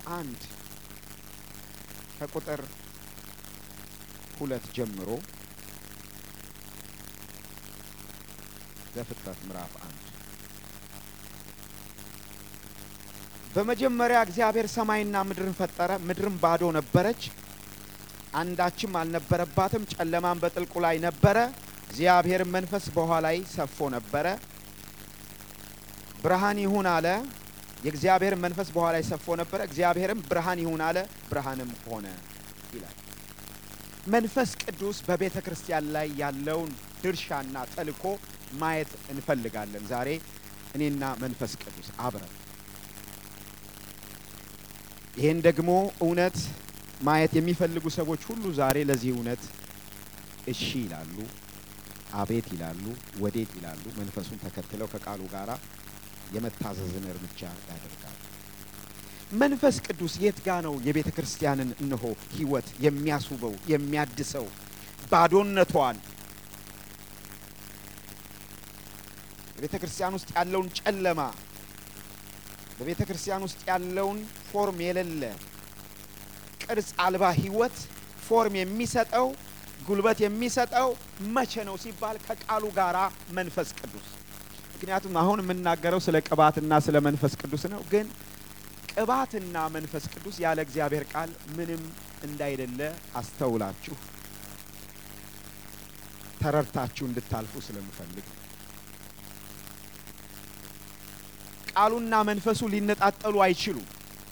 አንድ ከቁጥር ሁለት ጀምሮ ዘፍጥረት ምዕራፍ አንድ በመጀመሪያ እግዚአብሔር ሰማይና ምድርን ፈጠረ። ምድርም ባዶ ነበረች፣ አንዳችም አልነበረባትም። ጨለማም በጥልቁ ላይ ነበረ። እግዚአብሔርም መንፈስ በውኃ ላይ ሰፎ ነበረ። ብርሃን ይሁን አለ። የእግዚአብሔር መንፈስ በውኃ ላይ ሰፎ ነበረ። እግዚአብሔርም ብርሃን ይሁን አለ፣ ብርሃንም ሆነ ይላል። መንፈስ ቅዱስ በቤተ ክርስቲያን ላይ ያለውን ድርሻና ተልእኮ ማየት እንፈልጋለን ዛሬ እኔና መንፈስ ቅዱስ አብረን ይህን ደግሞ እውነት ማየት የሚፈልጉ ሰዎች ሁሉ ዛሬ ለዚህ እውነት እሺ ይላሉ፣ አቤት ይላሉ፣ ወዴት ይላሉ። መንፈሱን ተከትለው ከቃሉ ጋር የመታዘዝን እርምጃ ያደርጋሉ። መንፈስ ቅዱስ የት ጋ ነው የቤተ ክርስቲያንን እነሆ ሕይወት የሚያስውበው የሚያድሰው ባዶነቷን በቤተ ክርስቲያን ውስጥ ያለውን ጨለማ በቤተ ክርስቲያን ውስጥ ያለውን ፎርም የሌለ ቅርጽ አልባ ሕይወት ፎርም የሚሰጠው ጉልበት የሚሰጠው መቼ ነው ሲባል ከቃሉ ጋራ መንፈስ ቅዱስ። ምክንያቱም አሁን የምናገረው ስለ ቅባትና ስለ መንፈስ ቅዱስ ነው። ግን ቅባትና መንፈስ ቅዱስ ያለ እግዚአብሔር ቃል ምንም እንዳይደለ አስተውላችሁ ተረድታችሁ እንድታልፉ ስለምፈልግ ቃሉና መንፈሱ ሊነጣጠሉ አይችሉም።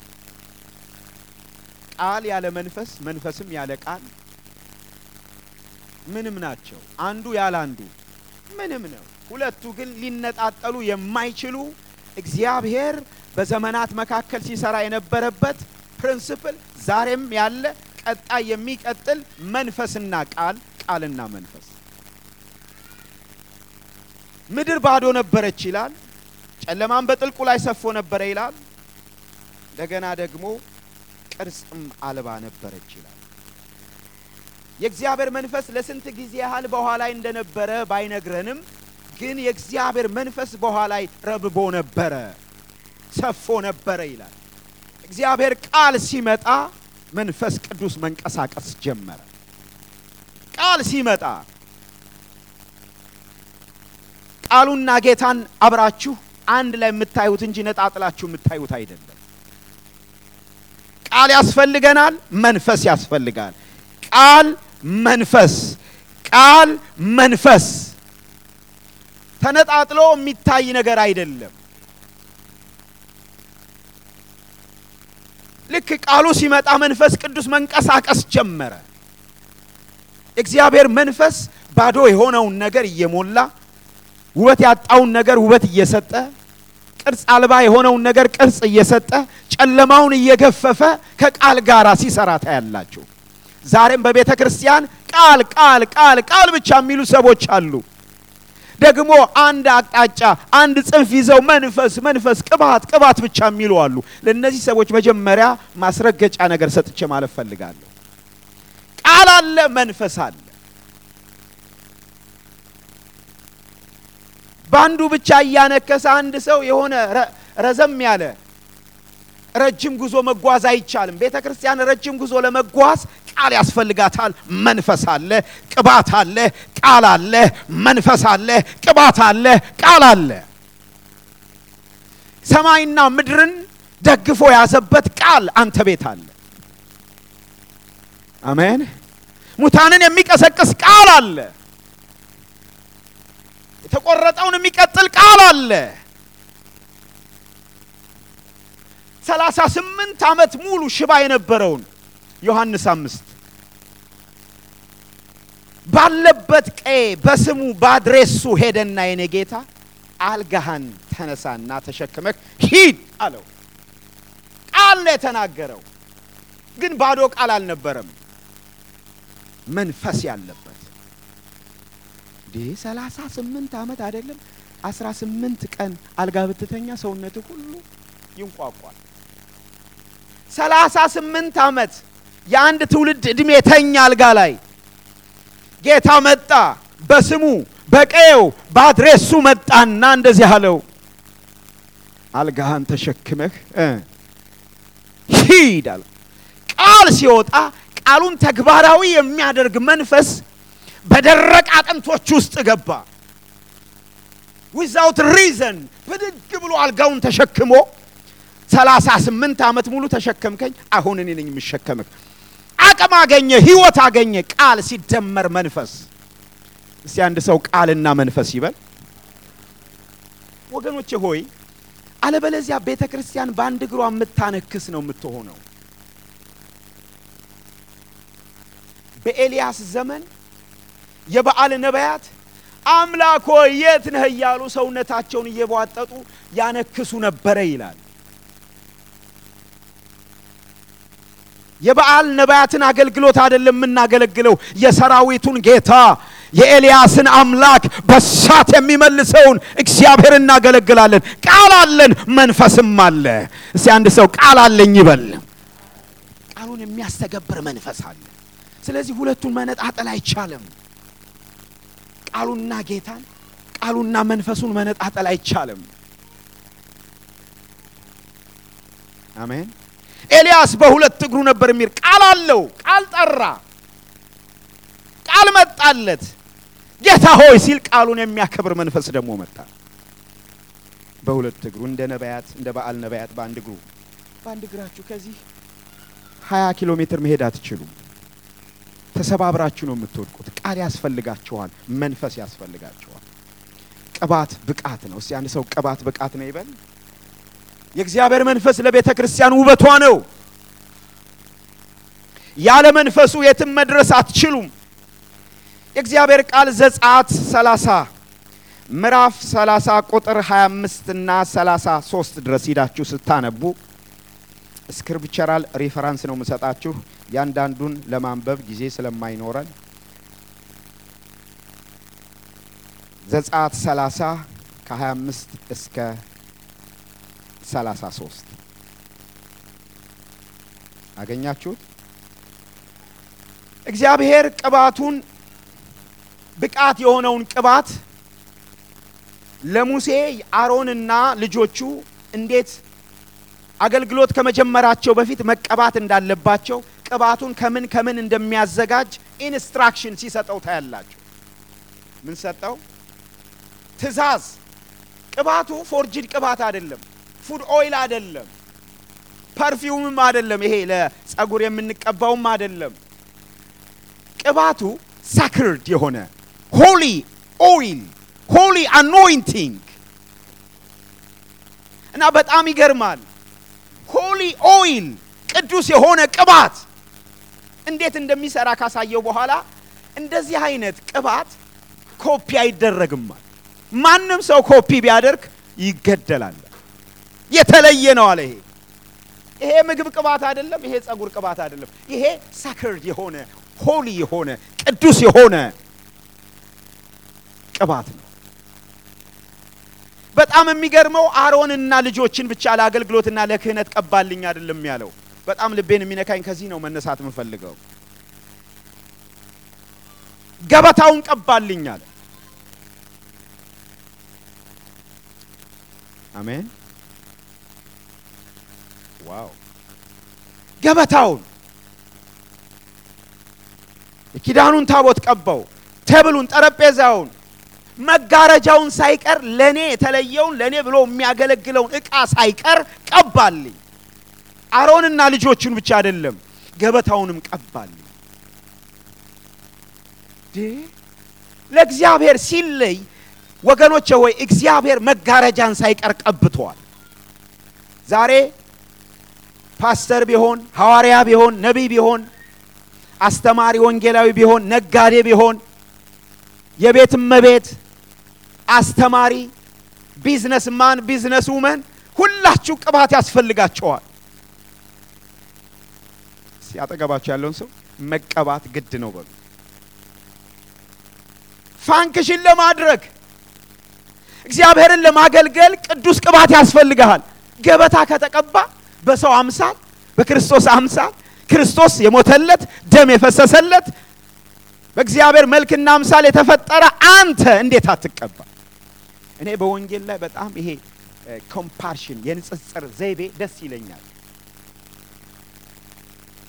ቃል ያለ መንፈስ፣ መንፈስም ያለ ቃል ምንም ናቸው። አንዱ ያለ አንዱ ምንም ነው። ሁለቱ ግን ሊነጣጠሉ የማይችሉ እግዚአብሔር በዘመናት መካከል ሲሰራ የነበረበት ፕሪንስፕል ዛሬም ያለ ቀጣይ የሚቀጥል መንፈስና ቃል፣ ቃልና መንፈስ። ምድር ባዶ ነበረች ይላል። ጨለማም በጥልቁ ላይ ሰፎ ነበረ ይላል። እንደገና ደግሞ ቅርጽም አልባ ነበረች ይላል። የእግዚአብሔር መንፈስ ለስንት ጊዜ ያህል በውኃ ላይ እንደነበረ ባይነግረንም ግን የእግዚአብሔር መንፈስ በውኃ ላይ ረብቦ ነበረ፣ ሰፎ ነበረ ይላል። እግዚአብሔር ቃል ሲመጣ መንፈስ ቅዱስ መንቀሳቀስ ጀመረ። ቃል ሲመጣ ቃሉና ጌታን አብራችሁ አንድ ላይ የምታዩት እንጂ ነጣጥላችሁ የምታዩት አይደለም። ቃል ያስፈልገናል፣ መንፈስ ያስፈልጋል። ቃል መንፈስ፣ ቃል መንፈስ ተነጣጥሎ የሚታይ ነገር አይደለም። ልክ ቃሉ ሲመጣ መንፈስ ቅዱስ መንቀሳቀስ ጀመረ። እግዚአብሔር መንፈስ ባዶ የሆነውን ነገር እየሞላ ውበት ያጣውን ነገር ውበት እየሰጠ ቅርጽ አልባ የሆነውን ነገር ቅርጽ እየሰጠ ጨለማውን እየገፈፈ ከቃል ጋር ሲሰራ ታያላችሁ። ዛሬም በቤተ ክርስቲያን ቃል ቃል ቃል ቃል ብቻ የሚሉ ሰዎች አሉ። ደግሞ አንድ አቅጣጫ አንድ ጽንፍ ይዘው መንፈስ መንፈስ ቅባት ቅባት ብቻ የሚሉ አሉ። ለእነዚህ ሰዎች መጀመሪያ ማስረገጫ ነገር ሰጥቼ ማለት ፈልጋለሁ። ቃል አለ፣ መንፈስ አለ። በአንዱ ብቻ እያነከሰ አንድ ሰው የሆነ ረዘም ያለ ረጅም ጉዞ መጓዝ አይቻልም። ቤተ ክርስቲያን ረጅም ጉዞ ለመጓዝ ቃል ያስፈልጋታል። መንፈስ አለ፣ ቅባት አለ፣ ቃል አለ፣ መንፈስ አለ፣ ቅባት አለ፣ ቃል አለ። ሰማይና ምድርን ደግፎ ያዘበት ቃል አንተ ቤት አለ። አሜን። ሙታንን የሚቀሰቅስ ቃል አለ። የተቆረጠውን የሚቀጥል ቃል አለ። ሰላሳ ስምንት ዓመት ሙሉ ሽባ የነበረውን ዮሐንስ አምስት ባለበት ቀዬ በስሙ በአድሬሱ ሄደና የኔ ጌታ አልጋህን ተነሳና ተሸክመህ ሂድ አለው። ቃል ነው የተናገረው፣ ግን ባዶ ቃል አልነበረም። መንፈስ ያለበት እንዲህ ሰላሳ ስምንት ዓመት አይደለም አስራ ስምንት ቀን አልጋ ብትተኛ ሰውነት ሁሉ ይንቋቋል። ሰላሳ ስምንት ዓመት የአንድ ትውልድ ዕድሜ ተኛ አልጋ ላይ ጌታ መጣ። በስሙ በቀየው በአድሬሱ መጣና እንደዚህ አለው፣ አልጋህን ተሸክመህ ሂድ አለ። ቃል ሲወጣ ቃሉን ተግባራዊ የሚያደርግ መንፈስ በደረቅ አጥንቶች ውስጥ ገባ። ዊዛውት ሪዘን ብድግ ብሎ አልጋውን ተሸክሞ ሰላሳ ስምንት ዓመት ሙሉ ተሸከምከኝ፣ አሁን እኔ ነኝ የምሸከምህ። አቅም አገኘ፣ ህይወት አገኘ። ቃል ሲደመር መንፈስ። እስቲ አንድ ሰው ቃልና መንፈስ ይበል። ወገኖቼ ሆይ አለበለዚያ ቤተ ክርስቲያን በአንድ እግሯ የምታነክስ ነው የምትሆነው። በኤልያስ ዘመን የበዓል ነቢያት አምላክ ሆይ የት ነህ እያሉ ሰውነታቸውን እየቧጠጡ ያነክሱ ነበረ ይላል። የበዓል ነቢያትን አገልግሎት አይደለም የምናገለግለው፣ የሰራዊቱን ጌታ የኤልያስን አምላክ በሳት የሚመልሰውን እግዚአብሔር እናገለግላለን። ቃል አለን፣ መንፈስም አለ። እስቲ አንድ ሰው ቃል አለኝ ይበል። ቃሉን የሚያስተገብር መንፈስ አለ። ስለዚህ ሁለቱን መነጣጠል አይቻልም። ቃሉና ጌታን ቃሉና መንፈሱን መነጣጠል አይቻልም። አሜን። ኤልያስ በሁለት እግሩ ነበር የሚል ቃል አለው። ቃል ጠራ፣ ቃል መጣለት። ጌታ ሆይ ሲል ቃሉን የሚያከብር መንፈስ ደግሞ መጣ። በሁለት እግሩ እንደ ነቢያት እንደ በዓል ነቢያት በአንድ እግሩ በአንድ እግራችሁ ከዚህ ሀያ ኪሎ ሜትር መሄድ አትችሉም። ተሰባብራችሁ ነው የምትወድቁት። ቃል ያስፈልጋችኋል፣ መንፈስ ያስፈልጋችኋል። ቅባት ብቃት ነው። እስቲ አንድ ሰው ቅባት ብቃት ነው ይበል። የእግዚአብሔር መንፈስ ለቤተ ክርስቲያን ውበቷ ነው። ያለ መንፈሱ የትም መድረስ አትችሉም። የእግዚአብሔር ቃል ዘጸአት 30 ምዕራፍ 30 ቁጥር 25 እና 33 ድረስ ሂዳችሁ ስታነቡ ስክሪፕቸራል ሪፈራንስ ነው የምሰጣችሁ ያንዳንዱን ለማንበብ ጊዜ ስለማይኖረን ዘጸአት 30 ከ25 እስከ 33 አገኛችሁት? እግዚአብሔር ቅባቱን ብቃት የሆነውን ቅባት ለሙሴ አሮንና ልጆቹ እንዴት አገልግሎት ከመጀመራቸው በፊት መቀባት እንዳለባቸው ቅባቱን ከምን ከምን እንደሚያዘጋጅ ኢንስትራክሽን ሲሰጠው ታያላችሁ። ምን ሰጠው? ትእዛዝ። ቅባቱ ፎርጅድ ቅባት አይደለም፣ ፉድ ኦይል አይደለም፣ ፐርፊውምም አይደለም፣ ይሄ ለጸጉር የምንቀባውም አይደለም። ቅባቱ ሳክርድ የሆነ ሆሊ ኦይል ሆሊ አኖይንቲንግ እና በጣም ይገርማል። ሆሊ ኦይል ቅዱስ የሆነ ቅባት እንዴት እንደሚሰራ ካሳየው በኋላ እንደዚህ አይነት ቅባት ኮፒ አይደረግማል። ማንም ሰው ኮፒ ቢያደርግ ይገደላል። የተለየ ነው አለ። ይሄ ይሄ ምግብ ቅባት አይደለም። ይሄ ጸጉር ቅባት አይደለም። ይሄ ሳክርድ የሆነ ሆሊ የሆነ ቅዱስ የሆነ ቅባት ነው። በጣም የሚገርመው አሮንና ልጆችን ብቻ ለአገልግሎትና ለክህነት ቀባልኝ አይደለም ያለው። በጣም ልቤን የሚነካኝ ከዚህ ነው መነሳት የምፈልገው። ገበታውን ቀባልኝ አለ። አሜን። ዋው! ገበታውን የኪዳኑን ታቦት ቀባው። ቴብሉን፣ ጠረጴዛውን መጋረጃውን ሳይቀር ለኔ የተለየውን ለኔ ብሎ የሚያገለግለውን ዕቃ ሳይቀር ቀባልኝ። አሮንና ልጆቹን ብቻ አይደለም ገበታውንም ቀባልኝ። ለእግዚአብሔር ሲለይ ወገኖቼ ሆይ እግዚአብሔር መጋረጃን ሳይቀር ቀብቷል። ዛሬ ፓስተር ቢሆን ሐዋርያ ቢሆን ነቢይ ቢሆን አስተማሪ ወንጌላዊ ቢሆን ነጋዴ ቢሆን የቤት እመቤት አስተማሪ፣ ቢዝነስ ማን፣ ቢዝነስ ውመን ሁላችሁ ቅባት ያስፈልጋቸዋል። ሲያጠገባቸው ያለውን ሰው መቀባት ግድ ነው በሉ። ፋንክሽን ለማድረግ እግዚአብሔርን ለማገልገል ቅዱስ ቅባት ያስፈልግሃል። ገበታ ከተቀባ በሰው አምሳል በክርስቶስ አምሳል ክርስቶስ የሞተለት ደም የፈሰሰለት በእግዚአብሔር መልክና አምሳል የተፈጠረ አንተ እንዴት አትቀባ? እኔ በወንጌል ላይ በጣም ይሄ ኮምፓርሽን የንጽጽር ዘይቤ ደስ ይለኛል።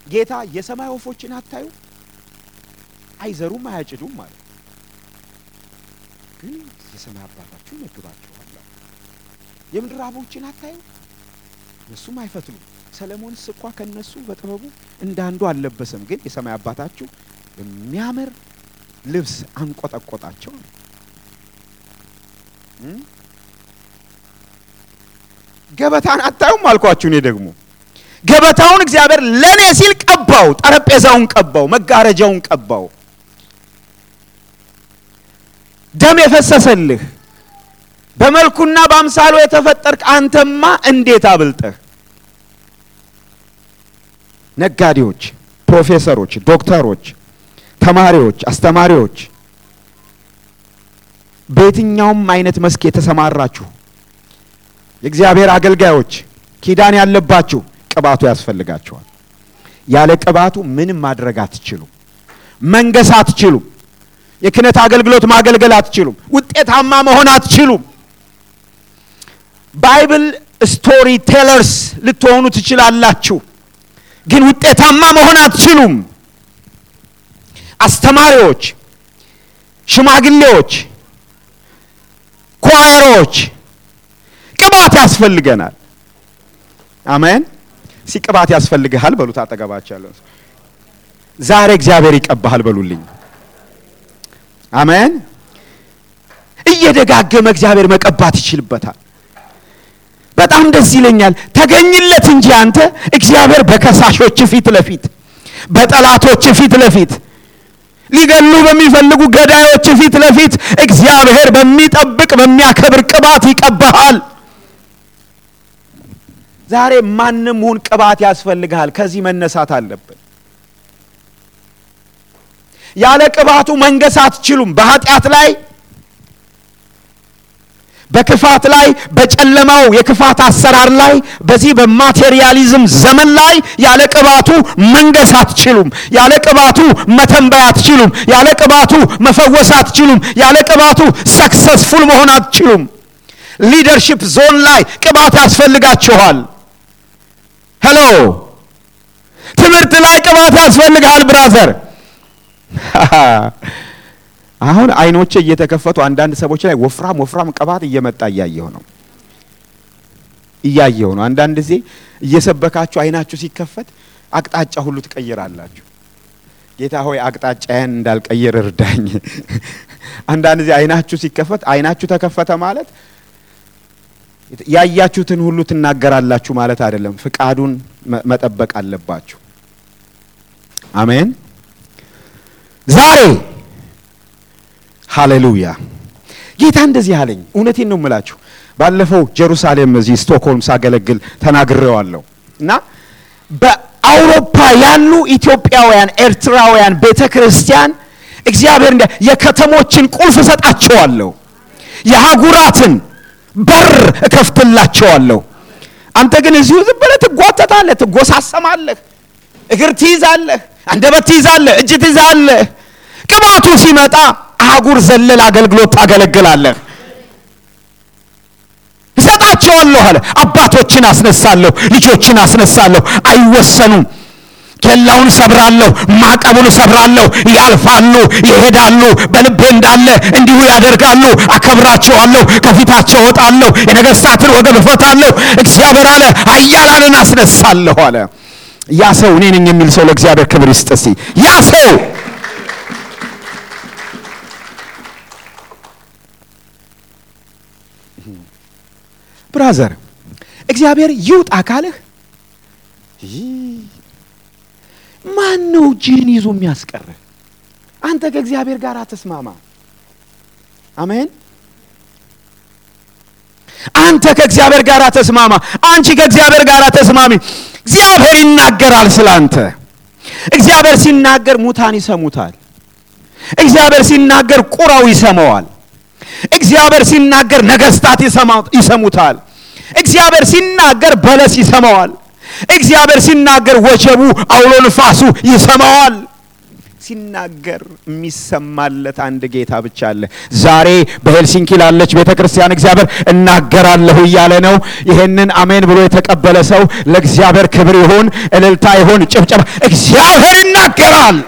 ጌታ የሰማይ ወፎችን አታዩ? አይዘሩም አያጭዱም ማለት ግን የሰማይ አባታችሁ ይመግባችኋል። የምድር አበቦችን አታዩ? እነሱም አይፈትሉም። ሰለሞንስ እንኳ ከነሱ በጥበቡ እንዳንዱ አልለበሰም። ግን የሰማይ አባታችሁ በሚያምር ልብስ አንቆጠቆጣቸው። ገበታን አታዩም አልኳችሁ። እኔ ደግሞ ገበታውን እግዚአብሔር ለእኔ ሲል ቀባው፣ ጠረጴዛውን ቀባው፣ መጋረጃውን ቀባው። ደም የፈሰሰልህ በመልኩና በአምሳሉ የተፈጠርክ አንተማ እንዴት አብልጠህ ነጋዴዎች፣ ፕሮፌሰሮች፣ ዶክተሮች፣ ተማሪዎች፣ አስተማሪዎች በየትኛውም አይነት መስክ የተሰማራችሁ የእግዚአብሔር አገልጋዮች ኪዳን ያለባችሁ ቅባቱ ያስፈልጋችኋል። ያለ ቅባቱ ምንም ማድረግ አትችሉም። መንገስ አትችሉም። የክህነት አገልግሎት ማገልገል አትችሉም። ውጤታማ መሆን አትችሉም። ባይብል ስቶሪ ቴለርስ ልትሆኑ ትችላላችሁ፣ ግን ውጤታማ መሆን አትችሉም። አስተማሪዎች፣ ሽማግሌዎች፣ ኳየሮች ቅባት ያስፈልገናል። አሜን። ሲ ቅባት ያስፈልግሃል በሉት። አጠገባቸው ያለው ዛሬ እግዚአብሔር ይቀባሃል በሉልኝ። አሜን። እየደጋገመ እግዚአብሔር መቀባት ይችልበታል። በጣም ደስ ይለኛል። ተገኝለት እንጂ አንተ እግዚአብሔር በከሳሾች ፊት ለፊት በጠላቶች ፊት ለፊት ሊገሉ በሚፈልጉ ገዳዮች ፊት ለፊት እግዚአብሔር በሚጠብቅ በሚያከብር ቅባት ይቀባሃል። ዛሬ ማንም ሁን ቅባት ያስፈልግሃል። ከዚህ መነሳት አለብን። ያለ ቅባቱ መንገስ አትችሉም። በኃጢአት ላይ በክፋት ላይ በጨለማው የክፋት አሰራር ላይ በዚህ በማቴሪያሊዝም ዘመን ላይ ያለ ቅባቱ መንገስ አትችሉም። ያለ ቅባቱ መተንበይ አትችሉም። ያለ ቅባቱ መፈወስ አትችሉም። ያለ ቅባቱ ሰክሰስፉል መሆን አትችሉም። ሊደርሺፕ ዞን ላይ ቅባት ያስፈልጋችኋል። ሄሎ ትምህርት ላይ ቅባት ያስፈልግሃል ብራዘር። አሁን አይኖቼ እየተከፈቱ አንዳንድ ሰዎች ላይ ወፍራም ወፍራም ቅባት እየመጣ እያየሁ ነው እያየሁ ነው። አንዳንድ ጊዜ እየሰበካችሁ አይናችሁ ሲከፈት አቅጣጫ ሁሉ ትቀይራላችሁ። ጌታ ሆይ አቅጣጫዬን እንዳልቀይር እርዳኝ። አንዳንድ ጊዜ አይናችሁ ሲከፈት አይናችሁ ተከፈተ ማለት ያያችሁትን ሁሉ ትናገራላችሁ ማለት አይደለም። ፍቃዱን መጠበቅ አለባችሁ። አሜን። ዛሬ ሃሌሉያ ጌታ እንደዚህ አለኝ። እውነቴን ነው የምላችሁ። ባለፈው ጀሩሳሌም እዚህ ስቶክሆልም ሳገለግል ተናግሬዋለሁ እና በአውሮፓ ያሉ ኢትዮጵያውያን፣ ኤርትራውያን ቤተ ክርስቲያን እግዚአብሔር እንደ የከተሞችን ቁልፍ እሰጣቸዋለሁ፣ የሀጉራትን በር እከፍትላቸዋለሁ። አንተ ግን እዚሁ ዝም ብለህ ትጓተታለህ፣ ትጎሳሰማለህ፣ እግር ትይዛለህ፣ አንደበት ትይዛለህ፣ እጅ ትይዛለህ። ቅባቱ ሲመጣ አህጉር ዘለል አገልግሎት ታገለግላለህ። እሰጣቸዋለሁ አለ። አባቶችን አስነሳለሁ፣ ልጆችን አስነሳለሁ። አይወሰኑም። ኬላውን ሰብራለሁ፣ ማዕቀቡን ሰብራለሁ። ያልፋሉ፣ ይሄዳሉ። በልቤ እንዳለ እንዲሁ ያደርጋሉ። አከብራቸዋለሁ፣ ከፊታቸው እወጣለሁ፣ የነገሥታትን ወገብ እፈታለሁ። እግዚአብሔር አለ ኃያላንን አስነሳለሁ አለ። ያ ሰው እኔ ነኝ የሚል ሰው ለእግዚአብሔር ክብር ይስጥ እስቲ። ያ ሰው ብራዘር እግዚአብሔር ይውጣ ካለህ ማን ነው እጅህን ይዞ የሚያስቀርህ? አንተ ከእግዚአብሔር ጋር ተስማማ። አሜን። አንተ ከእግዚአብሔር ጋር ተስማማ። አንቺ ከእግዚአብሔር ጋር ተስማሚ። እግዚአብሔር ይናገራል ስለ አንተ። እግዚአብሔር ሲናገር ሙታን ይሰሙታል። እግዚአብሔር ሲናገር ቁራው ይሰማዋል። እግዚአብሔር ሲናገር ነገስታት ይሰሙታል። እግዚአብሔር ሲናገር በለስ ይሰማዋል። እግዚአብሔር ሲናገር ወጀቡ፣ አውሎ ንፋሱ ይሰማዋል። ሲናገር የሚሰማለት አንድ ጌታ ብቻ አለ። ዛሬ በሄልሲንኪ ላለች ቤተ ክርስቲያን እግዚአብሔር እናገራለሁ እያለ ነው። ይሄንን አሜን ብሎ የተቀበለ ሰው ለእግዚአብሔር ክብር ይሁን፣ እልልታ ይሁን፣ ጭብጨባ። እግዚአብሔር ይናገራል።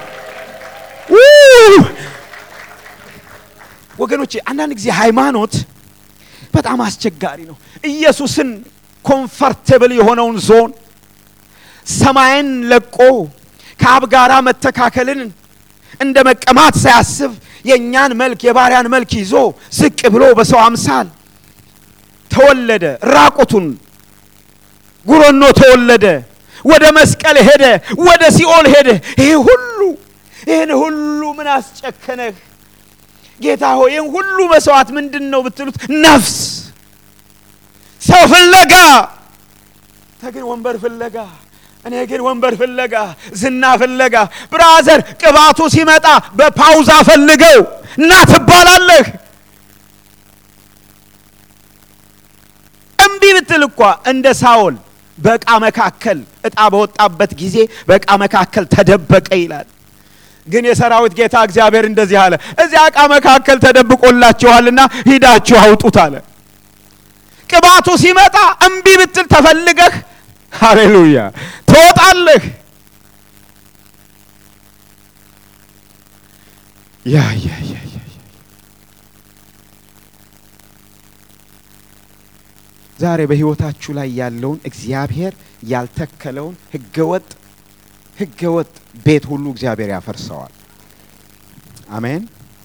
ወገኖቼ አንዳንድ ጊዜ ሃይማኖት በጣም አስቸጋሪ ነው። ኢየሱስን ኮምፈርቴብል የሆነውን ዞን ሰማይን ለቆ ከአብ ጋራ መተካከልን እንደ መቀማት ሳያስብ የእኛን መልክ የባሪያን መልክ ይዞ ዝቅ ብሎ በሰው አምሳል ተወለደ። ራቁቱን ጉረኖ ተወለደ። ወደ መስቀል ሄደ። ወደ ሲኦል ሄደ። ይሄ ሁሉ ይህን ሁሉ ምን አስጨከነህ ጌታ ሆይ? ይህን ሁሉ መስዋዕት ምንድን ነው ብትሉት፣ ነፍስ ሰው ፍለጋ ተግን ወንበር ፍለጋ እኔ ግን ወንበር ፍለጋ ዝና ፍለጋ። ብራዘር ቅባቱ ሲመጣ በፓውዛ ፈልገው እና ትባላለህ። እምቢ ብትል እኳ እንደ ሳኦል በዕቃ መካከል ዕጣ በወጣበት ጊዜ በዕቃ መካከል ተደበቀ ይላል። ግን የሰራዊት ጌታ እግዚአብሔር እንደዚህ አለ፣ እዚያ ዕቃ መካከል ተደብቆላችኋልና ሂዳችሁ አውጡት አለ። ቅባቱ ሲመጣ እምቢ ብትል ተፈልገህ ሃሌሉያ ትወጣለህ። ያ ያ ያ ያ ዛሬ በሕይወታችሁ ላይ ያለውን እግዚአብሔር ያልተከለውን ህገወጥ ህገወጥ ቤት ሁሉ እግዚአብሔር ያፈርሰዋል። አሜን።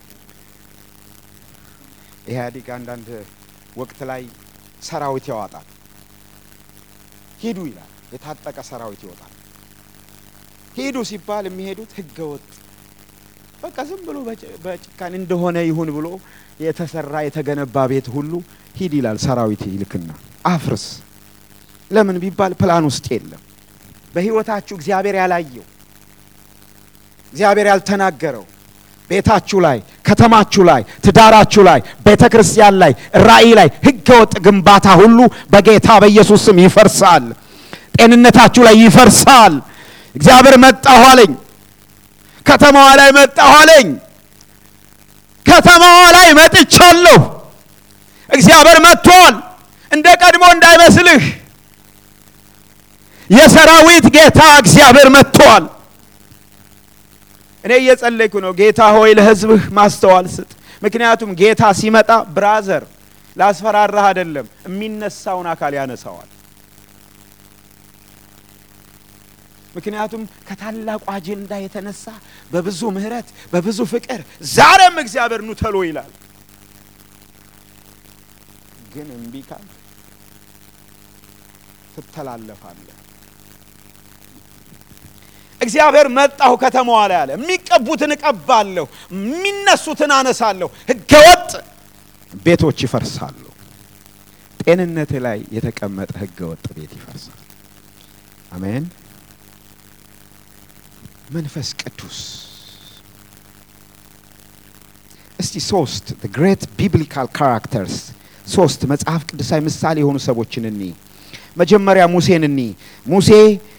ኢህአዴግ አንዳንድ ወቅት ላይ ሰራዊት ያወጣል። ሂዱ ይላል። የታጠቀ ሰራዊት ይወጣል። ሂዱ ሲባል የሚሄዱት ህገ ወጥ በቃ ዝም ብሎ በጭካኔ እንደሆነ ይሁን ብሎ የተሰራ የተገነባ ቤት ሁሉ ሂድ ይላል። ሰራዊት ይልክና አፍርስ። ለምን ቢባል ፕላን ውስጥ የለም። በህይወታችሁ እግዚአብሔር ያላየው እግዚአብሔር ያልተናገረው ቤታችሁ ላይ፣ ከተማችሁ ላይ፣ ትዳራችሁ ላይ፣ ቤተ ክርስቲያን ላይ፣ ራእይ ላይ ህገወጥ ግንባታ ሁሉ በጌታ በኢየሱስ ስም ይፈርሳል። ጤንነታችሁ ላይ ይፈርሳል። እግዚአብሔር መጣሁ አለኝ። ከተማዋ ላይ መጣሁ አለኝ። ከተማዋ ላይ መጥቻለሁ። እግዚአብሔር መጥቷል። እንደ ቀድሞ እንዳይመስልህ የሰራዊት ጌታ እግዚአብሔር መጥቷል። እኔ እየጸለይኩ ነው። ጌታ ሆይ ለህዝብህ ማስተዋል ስጥ። ምክንያቱም ጌታ ሲመጣ ብራዘር ላስፈራራህ አይደለም፣ የሚነሳውን አካል ያነሳዋል። ምክንያቱም ከታላቁ አጀንዳ የተነሳ በብዙ ምሕረት በብዙ ፍቅር ዛሬም እግዚአብሔር ኑ ተሎ ይላል። ግን እምቢ ካል ትተላለፋለህ። እግዚአብሔር መጣሁ ከተማዋ ላይ አለ። የሚቀቡትን እቀባለሁ፣ የሚነሱትን አነሳለሁ። ህገወጥ ቤቶች ይፈርሳሉ። ጤንነት ላይ የተቀመጠ ህገወጥ ቤት ይፈርሳል። አሜን። መንፈስ ቅዱስ እስቲ ሶስት ግሬት ቢብሊካል ካራክተርስ ሶስት መጽሐፍ ቅዱሳዊ ምሳሌ የሆኑ ሰዎችን እኒ መጀመሪያ ሙሴን እኒ ሙሴ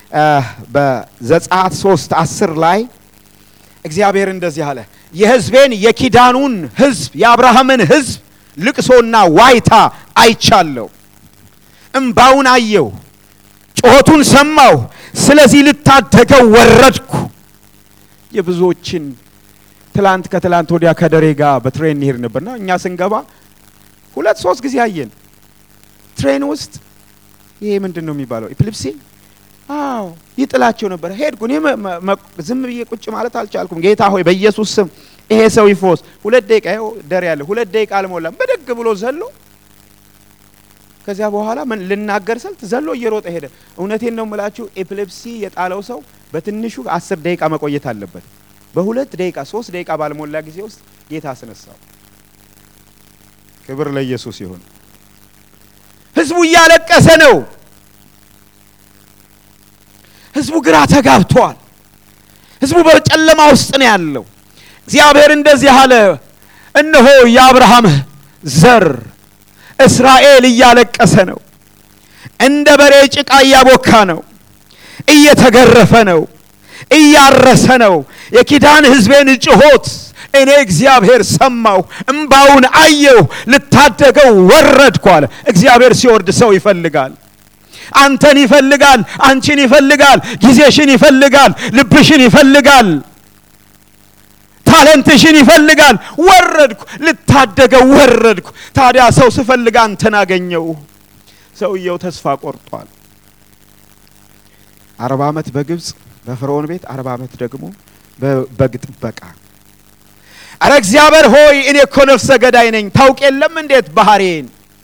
በዘጸአት ሶስት አስር ላይ እግዚአብሔር እንደዚህ አለ፣ የህዝቤን የኪዳኑን ህዝብ የአብርሃምን ህዝብ ልቅሶና ዋይታ አይቻለሁ፣ እምባውን አየሁ፣ ጩኸቱን ሰማሁ፣ ስለዚህ ልታደገው ወረድኩ። የብዙዎችን ትላንት ከትላንት ወዲያ ከደሬ ጋር በትሬን እንሄድ ነበርና እኛ ስንገባ ሁለት ሶስት ጊዜ አየን ትሬን ውስጥ ይሄ ምንድን ነው የሚባለው ኢፕሊፕሲ አዎ ይጥላቸው ነበር። ሄድኩ እኔ ዝም ብዬ ቁጭ ማለት አልቻልኩም። ጌታ ሆይ በኢየሱስ ስም ይሄ ሰው ይፎስ። ሁለት ደቂቃ ይኸው ደር ያለ ሁለት ደቂቃ አልሞላም በደግ ብሎ ዘሎ ከዚያ በኋላ ምን ልናገር ስልት ዘሎ እየሮጠ ሄደ። እውነቴን ነው የምላችሁ ኤፒሌፕሲ የጣለው ሰው በትንሹ አስር ደቂቃ መቆየት አለበት። በሁለት ደቂቃ ሶስት ደቂቃ ባልሞላ ጊዜ ውስጥ ጌታ አስነሳው። ክብር ለኢየሱስ ይሁን። ህዝቡ እያለቀሰ ነው። ህዝቡ ግራ ተጋብቷል። ህዝቡ በጨለማ ውስጥ ነው ያለው። እግዚአብሔር እንደዚህ አለ፣ እነሆ የአብርሃም ዘር እስራኤል እያለቀሰ ነው። እንደ በሬ ጭቃ እያቦካ ነው፣ እየተገረፈ ነው፣ እያረሰ ነው። የኪዳን ሕዝቤን ጩኸት እኔ እግዚአብሔር ሰማሁ፣ እምባውን አየሁ፣ ልታደገው ወረድኩ አለ። እግዚአብሔር ሲወርድ ሰው ይፈልጋል። አንተን ይፈልጋል። አንቺን ይፈልጋል። ጊዜሽን ይፈልጋል። ልብሽን ይፈልጋል። ታለንትሽን ይፈልጋል። ወረድኩ፣ ልታደገው ወረድኩ። ታዲያ ሰው ስፈልግ አንተን አገኘው። ሰውየው ተስፋ ቆርጧል። አርባ ዓመት በግብፅ በፈርዖን ቤት አርባ ዓመት ደግሞ በበግ ጥበቃ። አረ እግዚአብሔር ሆይ እኔ እኮ ነፍሰ ገዳይ ነኝ። ታውቅ የለም እንዴት ባህሬን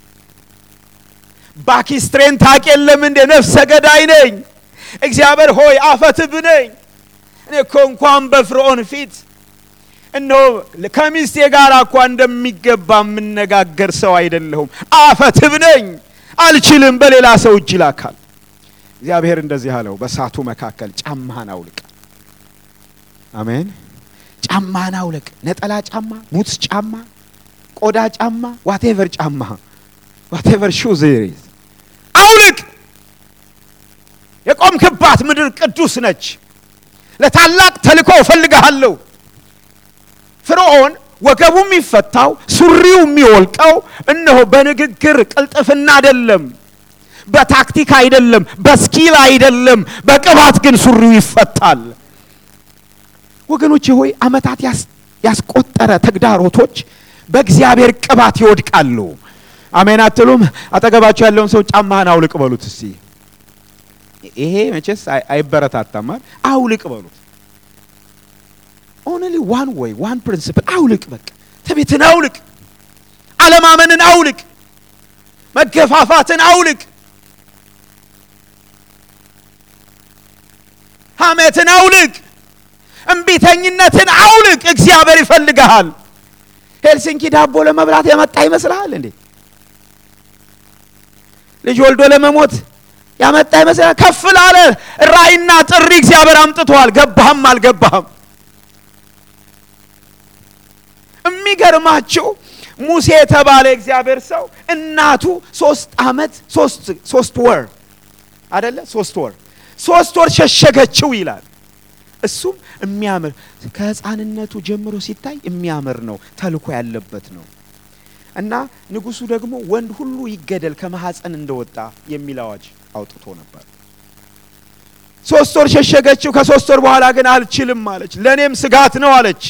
ባኪስትሬን ታውቅ የለም እንዴ ነፍሰ ገዳይ ነኝ። እግዚአብሔር ሆይ አፈትብ ነኝ። እኔ እኮ እንኳን በፍርዖን ፊት እነሆ ከሚስቴ ጋር እኳ እንደሚገባ የምነጋገር ሰው አይደለሁም። አፈትብ ነኝ፣ አልችልም። በሌላ ሰው እጅ ላካል። እግዚአብሔር እንደዚህ አለው፣ በእሳቱ መካከል ጫማህን አውልቅ። አሜን። ጫማህን አውልቅ። ነጠላ ጫማ፣ ቡትስ ጫማ፣ ቆዳ ጫማ፣ ዋቴቨር ጫማ ዋቴቨር ሹዝ አውልቅ። የቆምክባት ምድር ቅዱስ ነች። ለታላቅ ተልእኮ እፈልግሃለሁ። ፍርዖን ወገቡ የሚፈታው ሱሪው የሚወልቀው እነሆ በንግግር ቅልጥፍና አይደለም፣ በታክቲክ አይደለም፣ በስኪል አይደለም፣ በቅባት ግን ሱሪው ይፈታል። ወገኖቼ ሆይ ዓመታት ያስቆጠረ ተግዳሮቶች በእግዚአብሔር ቅባት ይወድቃሉ። አሜን አትሉም? አጠገባቸው ያለውን ሰው ጫማህን አውልቅ በሉት እስቲ። ይሄ መቼስ አይበረታታም። አውልቅ በሉት። ኦንሊ ዋን ወይ ዋን ፕሪንሲፕል አውልቅ። በቃ ትዕቢትን አውልቅ፣ አለማመንን አውልቅ፣ መገፋፋትን አውልቅ፣ ሐሜትን አውልቅ፣ እምቢተኝነትን አውልቅ። እግዚአብሔር ይፈልግሃል። ሄልሲንኪ ዳቦ ለመብላት የመጣ ይመስልሃል እንዴ? ልጅ ወልዶ ለመሞት ያመጣ ይመስላል። ከፍ ላለ ራእይና ጥሪ እግዚአብሔር አምጥቷል። ገባህም አልገባህም የሚገርማችሁ ሙሴ የተባለ እግዚአብሔር ሰው እናቱ ሶስት ዓመት ሶስት ወር አደለ ሶስት ወር ሶስት ወር ሸሸገችው ይላል። እሱም የሚያምር ከሕፃንነቱ ጀምሮ ሲታይ የሚያምር ነው፣ ተልኮ ያለበት ነው። እና ንጉሱ ደግሞ ወንድ ሁሉ ይገደል ከማህፀን እንደወጣ የሚል አዋጅ አውጥቶ ነበር። ሶስት ወር ሸሸገችው። ከሶስት ወር በኋላ ግን አልችልም አለች። ለእኔም ስጋት ነው አለች።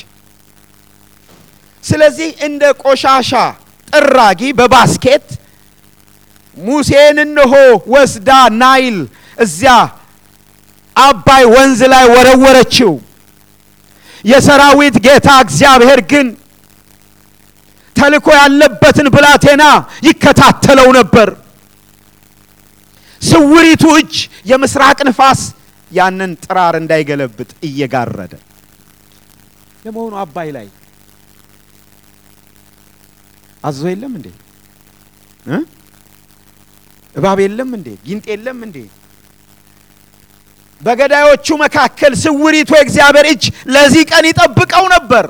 ስለዚህ እንደ ቆሻሻ ጥራጊ በባስኬት ሙሴን እነሆ ወስዳ ናይል እዚያ አባይ ወንዝ ላይ ወረወረችው። የሰራዊት ጌታ እግዚአብሔር ግን ተልኮ ያለበትን ብላቴና ይከታተለው ነበር። ስውሪቱ እጅ የምስራቅ ንፋስ ያንን ጥራር እንዳይገለብጥ እየጋረደ ለመሆኑ አባይ ላይ አዞ የለም እንዴ? እባብ የለም እንዴ? ጊንጥ የለም እንዴ? በገዳዮቹ መካከል ስውሪቱ የእግዚአብሔር እጅ ለዚህ ቀን ይጠብቀው ነበር።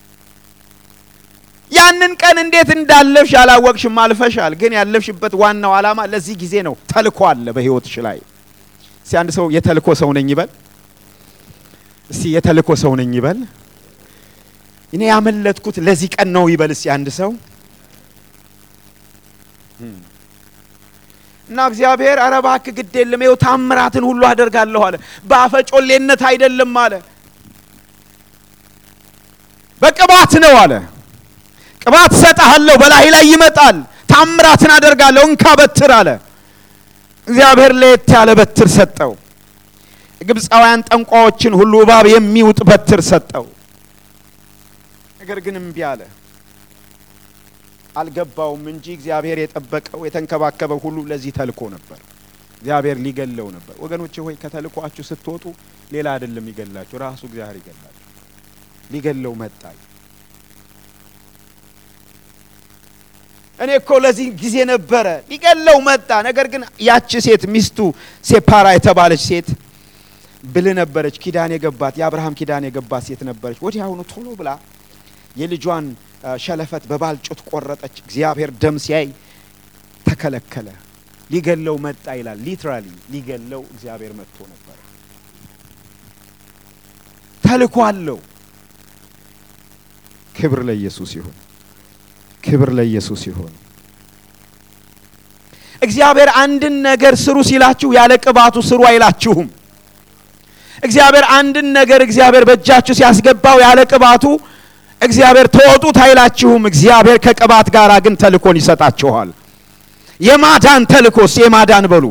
ያንን ቀን እንዴት እንዳለፍሽ ያላወቅሽም አልፈሻል። ግን ያለፍሽበት ዋናው ዓላማ ለዚህ ጊዜ ነው። ተልኮ አለ በሕይወትሽ ላይ። እስቲ አንድ ሰው የተልኮ ሰው ነኝ ይበል። እስቲ የተልኮ ሰው ነኝ ይበል። እኔ ያመለጥኩት ለዚህ ቀን ነው ይበል። እስቲ አንድ ሰው እና እግዚአብሔር ኧረ እባክህ ግድ የለም ይኸው ታምራትን ሁሉ አደርጋለሁ አለ። በአፈጮሌነት አይደለም አለ፣ በቅባት ነው አለ። ቅባት እሰጥሃለሁ፣ በላይ ላይ ይመጣል፣ ታምራትን አደርጋለሁ፣ እንካ በትር አለ። እግዚአብሔር ለየት ያለ በትር ሰጠው። ግብፃውያን ጠንቋዎችን ሁሉ እባብ የሚውጥ በትር ሰጠው። ነገር ግን እምቢ አለ። አልገባውም እንጂ እግዚአብሔር የጠበቀው የተንከባከበው ሁሉ ለዚህ ተልኮ ነበር። እግዚአብሔር ሊገለው ነበር። ወገኖቼ ሆይ ከተልኳችሁ ስትወጡ ሌላ አይደለም ይገላችሁ፣ ራሱ እግዚአብሔር ይገላችሁ። ሊገለው መጣ። እኔ እኮ ለዚህ ጊዜ ነበረ ሊገለው መጣ። ነገር ግን ያቺ ሴት ሚስቱ ሴፓራ የተባለች ሴት ብልህ ነበረች። ኪዳን የገባት የአብርሃም ኪዳን የገባት ሴት ነበረች። ወዲያውኑ ቶሎ ብላ የልጇን ሸለፈት በባልጩት ቆረጠች። እግዚአብሔር ደም ሲያይ ተከለከለ። ሊገለው መጣ ይላል። ሊትራሊ ሊገለው እግዚአብሔር መጥቶ ነበረ። ተልኮ አለው። ክብር ለኢየሱስ ይሁን። ክብር ለኢየሱስ ይሁን። እግዚአብሔር አንድን ነገር ስሩ ሲላችሁ ያለ ቅባቱ ስሩ አይላችሁም። እግዚአብሔር አንድን ነገር እግዚአብሔር በእጃችሁ ሲያስገባው ያለ ቅባቱ እግዚአብሔር ተወጡት አይላችሁም። እግዚአብሔር ከቅባት ጋር ግን ተልኮን ይሰጣችኋል። የማዳን ተልኮስ የማዳን በሉ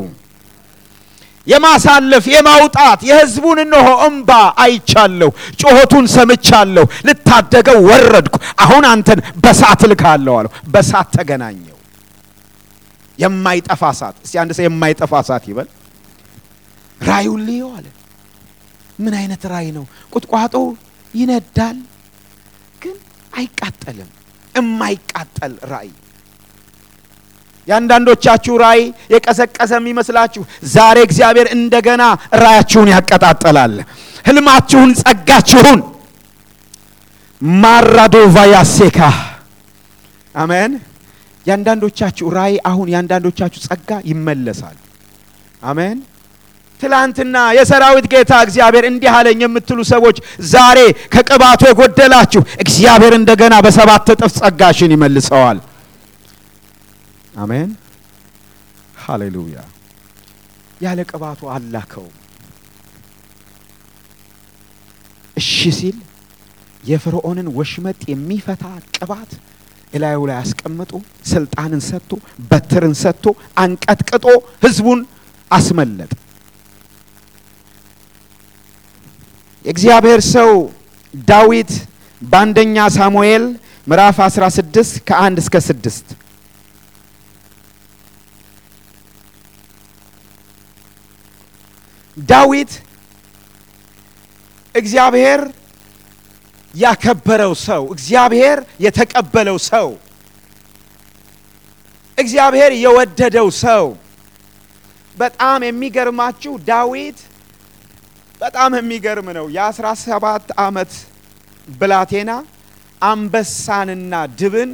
የማሳለፍ የማውጣት የሕዝቡን እነሆ እምባ አይቻለሁ፣ ጩኸቱን ሰምቻለሁ፣ ልታደገው ወረድኩ። አሁን አንተን በሳት እልካለሁ አለው። በሳት ተገናኘው። የማይጠፋ እሳት። እስቲ አንድ ሰው የማይጠፋ እሳት ይበል። ራዩን ልየው አለ። ምን አይነት ራይ ነው? ቁጥቋጦ ይነዳል ግን አይቃጠልም። የማይቃጠል ራእይ። የአንዳንዶቻችሁ ራእይ የቀዘቀዘ የሚመስላችሁ ዛሬ እግዚአብሔር እንደገና ራያችሁን ያቀጣጠላል። ህልማችሁን፣ ጸጋችሁን ማራዶቫ ያሴካ አሜን። የአንዳንዶቻችሁ ራእይ አሁን የአንዳንዶቻችሁ ጸጋ ይመለሳል። አሜን። ትላንትና የሰራዊት ጌታ እግዚአብሔር እንዲህ አለኝ የምትሉ ሰዎች ዛሬ ከቅባቱ የጎደላችሁ እግዚአብሔር እንደገና በሰባት እጥፍ ጸጋሽን ይመልሰዋል። አሜን ሃሌሉያ። ያለ ቅባቱ አላከው። እሺ ሲል የፈርዖንን ወሽመጥ የሚፈታ ቅባት እላዩ ላይ አስቀምጦ ስልጣንን ሰጥቶ በትርን ሰጥቶ አንቀጥቅጦ ህዝቡን አስመለጠ። የእግዚአብሔር ሰው ዳዊት በአንደኛ ሳሙኤል ምዕራፍ 16 ከአንድ እስከ ስድስት ዳዊት እግዚአብሔር ያከበረው ሰው፣ እግዚአብሔር የተቀበለው ሰው፣ እግዚአብሔር የወደደው ሰው። በጣም የሚገርማችሁ ዳዊት በጣም የሚገርም ነው። የአስራ ሰባት ዓመት ብላቴና አንበሳንና ድብን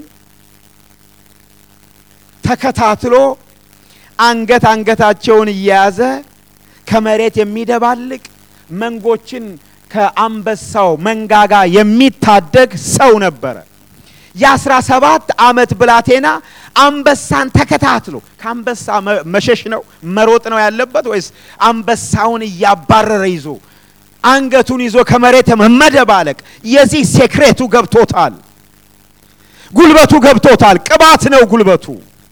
ተከታትሎ አንገት አንገታቸውን እየያዘ ከመሬት የሚደባልቅ መንጎችን ከአንበሳው መንጋጋ የሚታደግ ሰው ነበረ። የአስራ ሰባት ዓመት ብላቴና አንበሳን ተከታትሎ ከአንበሳ መሸሽ ነው መሮጥ ነው ያለበት ወይስ አንበሳውን እያባረረ ይዞ አንገቱን ይዞ ከመሬት መደባለቅ? የዚህ ሴክሬቱ ገብቶታል፣ ጉልበቱ ገብቶታል። ቅባት ነው ጉልበቱ።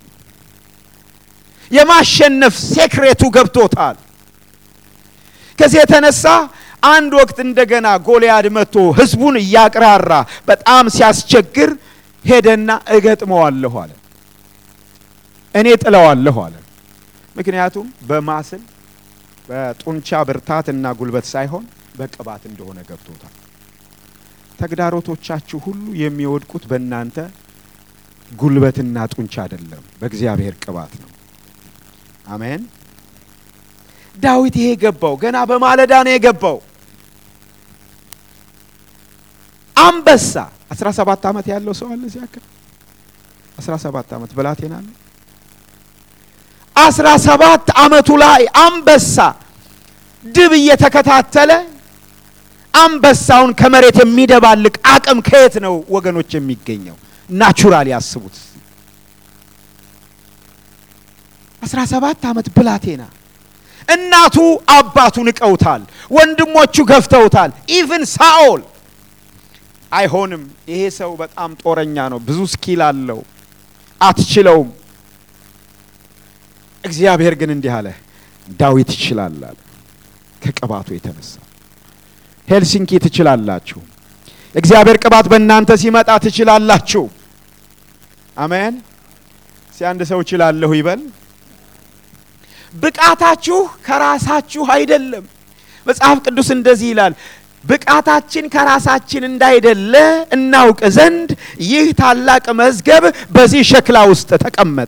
የማሸነፍ ሴክሬቱ ገብቶታል። ከዚህ የተነሳ አንድ ወቅት እንደገና ጎልያድ መጥቶ ህዝቡን እያቅራራ በጣም ሲያስቸግር ሄደና እገጥመዋለሁ አለ። እኔ ጥለዋለሁ አለ። ምክንያቱም በማስል በጡንቻ ብርታት እና ጉልበት ሳይሆን በቅባት እንደሆነ ገብቶታል። ተግዳሮቶቻችሁ ሁሉ የሚወድቁት በእናንተ ጉልበትና ጡንቻ አይደለም፣ በእግዚአብሔር ቅባት ነው። አሜን። ዳዊት ይሄ ገባው። ገና በማለዳ ነው የገባው። አንበሳ 17 ዓመት ያለው ሰው አለ እዚህ አካባቢ 17 ዓመት ብላቴና አለ። 17 ዓመቱ ላይ አንበሳ ድብ እየተከታተለ አንበሳውን ከመሬት የሚደባልቅ አቅም ከየት ነው ወገኖች የሚገኘው? ናቹራል ያስቡት። 17 ዓመት ብላቴና እናቱ አባቱ ንቀውታል። ወንድሞቹ ገፍተውታል። ኢቭን ሳኦል አይሆንም፣ ይሄ ሰው በጣም ጦረኛ ነው፣ ብዙ ስኪል አለው፣ አትችለውም። እግዚአብሔር ግን እንዲህ አለ፣ ዳዊት ይችላል አለ። ከቅባቱ የተነሳ ሄልሲንኪ ትችላላችሁ። እግዚአብሔር ቅባት በእናንተ ሲመጣ ትችላላችሁ። አሜን። ሲ አንድ ሰው እችላለሁ ይበል። ብቃታችሁ ከራሳችሁ አይደለም። መጽሐፍ ቅዱስ እንደዚህ ይላል፣ ብቃታችን ከራሳችን እንዳይደለ እናውቅ ዘንድ ይህ ታላቅ መዝገብ በዚህ ሸክላ ውስጥ ተቀመጠ።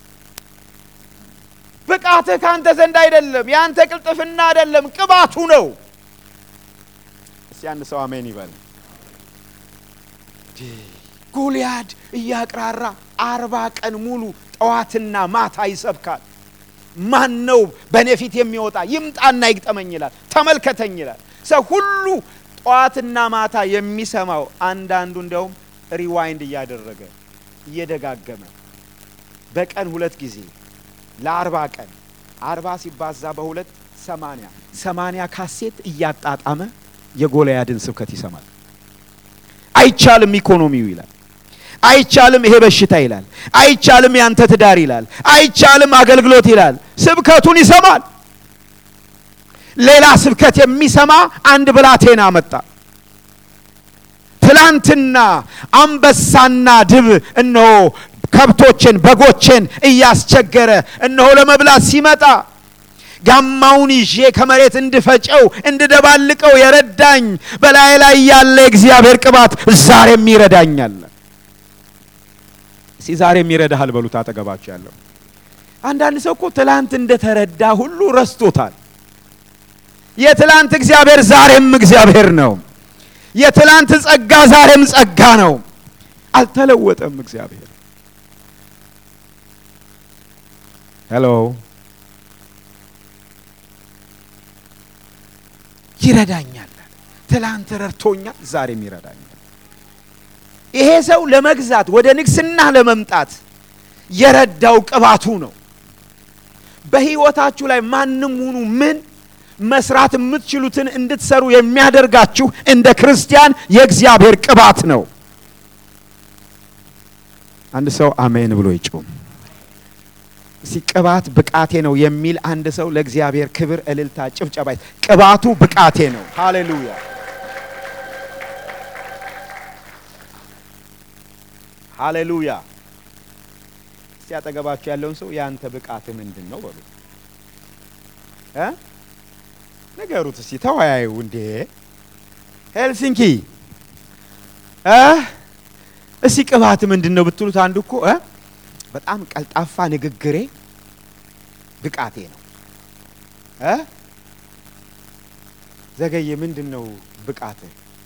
ብቃትህ ከአንተ ዘንድ አይደለም፣ የአንተ ቅልጥፍና አይደለም፣ ቅባቱ ነው። እስቲ አንድ ሰው አሜን ይበል። ጎልያድ እያቅራራ አርባ ቀን ሙሉ ጠዋትና ማታ ይሰብካል። ማን ነው በእኔ ፊት የሚወጣ? ይምጣና ይግጠመኝ ይላል። ተመልከተኝ ይላል። ሰው ሁሉ ጠዋትና ማታ የሚሰማው አንዳንዱ እንዲያውም ሪዋይንድ እያደረገ እየደጋገመ በቀን ሁለት ጊዜ ለአርባ ቀን አርባ ሲባዛ በሁለት ሰማንያ ሰማንያ ካሴት እያጣጣመ የጎልያድን ስብከት ይሰማል። አይቻልም ኢኮኖሚው ይላል። አይቻልም ይሄ በሽታ ይላል። አይቻልም ያንተ ትዳር ይላል። አይቻልም አገልግሎት ይላል። ስብከቱን ይሰማል። ሌላ ስብከት የሚሰማ አንድ ብላቴና መጣ። ትላንትና አንበሳና ድብ እነሆ ከብቶችን በጎችን እያስቸገረ እነሆ ለመብላት ሲመጣ ጋማውን ይዤ ከመሬት እንድፈጨው እንድደባልቀው የረዳኝ በላይ ላይ ያለ የእግዚአብሔር ቅባት ዛሬም ይረዳኛል። እስኪ ዛሬም ይረዳሃል በሉት አጠገባቸው ያለው። አንዳንድ ሰው እኮ ትላንት እንደተረዳ ሁሉ ረስቶታል። የትላንት እግዚአብሔር ዛሬም እግዚአብሔር ነው። የትላንት ጸጋ ዛሬም ጸጋ ነው። አልተለወጠም እግዚአብሔር። ሄሎ ይረዳኛል። ትላንት ረድቶኛል፣ ዛሬም ይረዳኛል። ይሄ ሰው ለመግዛት ወደ ንግስና ለመምጣት የረዳው ቅባቱ ነው። በሕይወታችሁ ላይ ማንም ሁኑ ምን መስራት የምትችሉትን እንድትሰሩ የሚያደርጋችሁ እንደ ክርስቲያን የእግዚአብሔር ቅባት ነው። አንድ ሰው አሜን ብሎ ይጩም። እስቲ ቅባት ብቃቴ ነው የሚል አንድ ሰው ለእግዚአብሔር ክብር፣ እልልታ፣ ጭብጨባ። ቅባቱ ብቃቴ ነው። ሃሌሉያ ሃሌሉያ። እስቲ አጠገባችሁ ያለውን ሰው የአንተ ብቃት ምንድን ነው በሉ እ ንገሩት እስቲ ተወያዩ። እንዴ ሄልሲንኪ እ እስቲ ቅባት ምንድን ነው ብትሉት አንዱ እኮ እ በጣም ቀልጣፋ ንግግሬ ብቃቴ ነው እ ዘገየ ምንድን ነው ብቃት?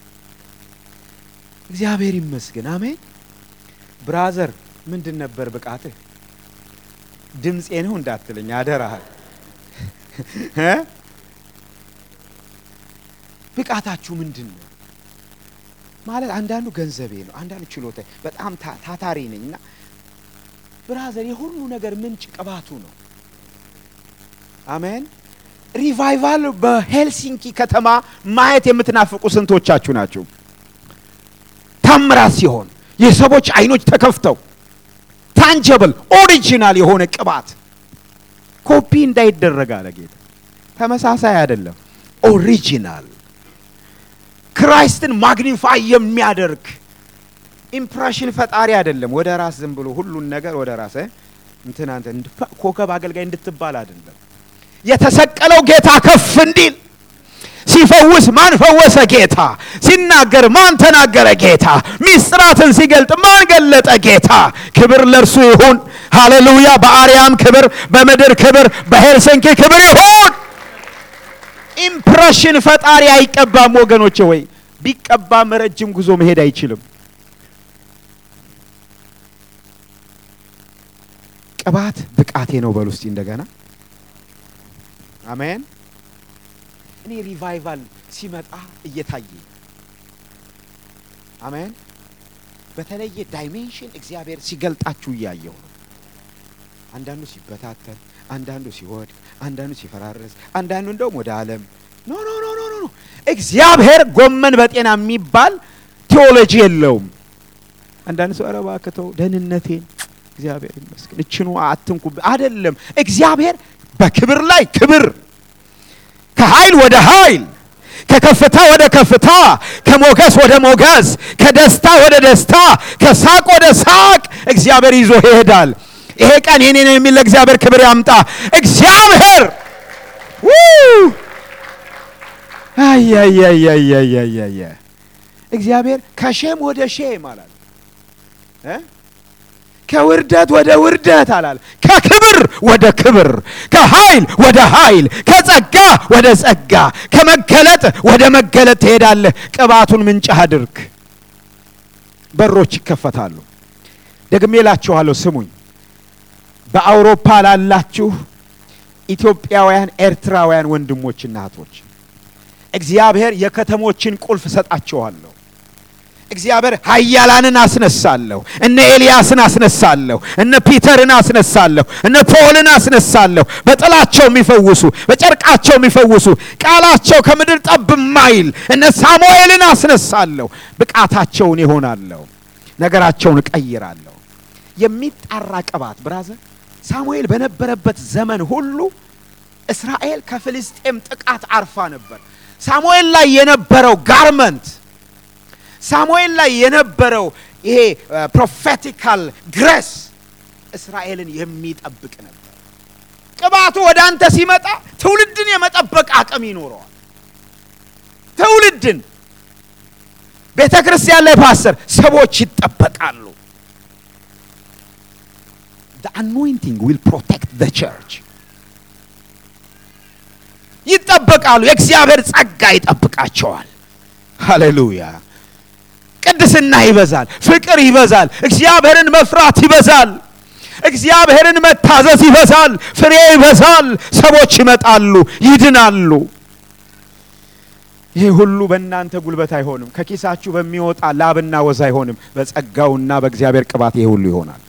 እግዚአብሔር ይመስገን አሜን። ብራዘር ምንድን ነበር ብቃትህ? ድምፄ ነው እንዳትለኝ አደራሃል። ብቃታችሁ ምንድን ነው ማለት አንዳንዱ ገንዘቤ ነው፣ አንዳንዱ ችሎታ፣ በጣም ታታሪ ነኝ እና ብራዘር የሁሉ ነገር ምንጭ ቅባቱ ነው። አሜን። ሪቫይቫል በሄልሲንኪ ከተማ ማየት የምትናፍቁ ስንቶቻችሁ ናችሁ? ታምራት ሲሆን የሰዎች አይኖች ተከፍተው ታንጀብል ኦሪጂናል የሆነ ቅባት ኮፒ እንዳይደረግ አለ ጌታ። ተመሳሳይ አይደለም፣ ኦሪጂናል ክራይስትን ማግኒፋይ የሚያደርግ ኢምፕሬሽን ፈጣሪ አይደለም። ወደ ራስ ዝም ብሎ ሁሉን ነገር ወደ ራስ እንትና ኮከብ አገልጋይ እንድትባል አይደለም። የተሰቀለው ጌታ ከፍ እንዲል ሲፈውስ ማን ፈወሰ ጌታ? ሲናገር ማን ተናገረ ጌታ? ሚስጥራትን ሲገልጥ ማን ገለጠ ጌታ? ክብር ለእርሱ ይሁን። ሃሌሉያ። በአርያም ክብር፣ በምድር ክብር፣ በሄልሲንኪ ክብር ይሁን። ኢምፕሬሽን ፈጣሪ አይቀባም ወገኖቼ። ወይ ቢቀባም ረጅም ጉዞ መሄድ አይችልም። ቅባት ብቃቴ ነው በሉ እስቲ እንደገና አሜን። እኔ ሪቫይቫል ሲመጣ እየታየ አሜን። በተለየ ዳይሜንሽን እግዚአብሔር ሲገልጣችሁ እያየው ነው። አንዳንዱ ሲበታተን፣ አንዳንዱ ሲወድቅ፣ አንዳንዱ ሲፈራረስ፣ አንዳንዱ እንደውም ወደ ዓለም ኖ ኖ ኖ ኖ ኖ እግዚአብሔር ጎመን በጤና የሚባል ቴዎሎጂ የለውም። አንዳንድ ሰው ኧረ እባክህ ተው ደህንነቴን እግዚአብሔር ይመስገን እችኑ አትንኩ አይደለም። እግዚአብሔር በክብር ላይ ክብር ከኃይል ወደ ኃይል ከከፍታ ወደ ከፍታ ከሞገስ ወደ ሞገስ ከደስታ ወደ ደስታ ከሳቅ ወደ ሳቅ እግዚአብሔር ይዞ ይሄዳል። ይሄ ቀን የኔ ነው የሚል ለእግዚአብሔር ክብር ያምጣ። እግዚአብሔር አያያያያያያ እግዚአብሔር ከሼም ወደ ሼም አላል እ ከውርደት ወደ ውርደት አላል። ከክብር ወደ ክብር፣ ከኃይል ወደ ኃይል፣ ከጸጋ ወደ ጸጋ፣ ከመገለጥ ወደ መገለጥ ትሄዳለህ። ቅባቱን ምንጭህ አድርግ፣ በሮች ይከፈታሉ። ደግሜ እላችኋለሁ፣ ስሙኝ። በአውሮፓ ላላችሁ ኢትዮጵያውያን፣ ኤርትራውያን ወንድሞችና እህቶች እግዚአብሔር የከተሞችን ቁልፍ እሰጣቸዋለሁ። እግዚአብሔር ኃያላንን አስነሳለሁ። እነ ኤልያስን አስነሳለሁ። እነ ፒተርን አስነሳለሁ። እነ ፖልን አስነሳለሁ። በጥላቸው የሚፈውሱ በጨርቃቸው የሚፈውሱ ቃላቸው ከምድር ጠብ ማይል እነ ሳሙኤልን አስነሳለሁ። ብቃታቸውን ይሆናለሁ። ነገራቸውን እቀይራለሁ። የሚጣራ ቅባት ብራዘር ሳሙኤል በነበረበት ዘመን ሁሉ እስራኤል ከፍልስጤም ጥቃት አርፋ ነበር። ሳሙኤል ላይ የነበረው ጋርመንት ሳሙኤል ላይ የነበረው ይሄ ፕሮፌቲካል ግሬስ እስራኤልን የሚጠብቅ ነበር። ቅባቱ ወደ አንተ ሲመጣ ትውልድን የመጠበቅ አቅም ይኖረዋል። ትውልድን ቤተ ክርስቲያን ላይ ፓስተር ሰዎች ይጠበቃሉ። the anointing will protect the church ይጠበቃሉ። የእግዚአብሔር ጸጋ ይጠብቃቸዋል። ሃሌሉያ። ቅድስና ይበዛል፣ ፍቅር ይበዛል፣ እግዚአብሔርን መፍራት ይበዛል፣ እግዚአብሔርን መታዘዝ ይበዛል፣ ፍሬ ይበዛል፣ ሰዎች ይመጣሉ፣ ይድናሉ። ይሄ ሁሉ በእናንተ ጉልበት አይሆንም፣ ከኪሳችሁ በሚወጣ ላብና ወዝ አይሆንም። በጸጋውና በእግዚአብሔር ቅባት ይሄ ሁሉ ይሆናል።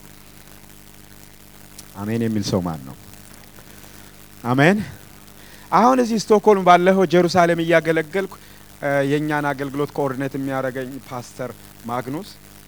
አሜን የሚል ሰው ማን ነው? አሜን። አሁን እዚህ ስቶክሆልም ባለፈው ጀሩሳሌም እያገለገልኩ የእኛን አገልግሎት ኮኦርዲኔት የሚያደርገኝ ፓስተር ማግኑስ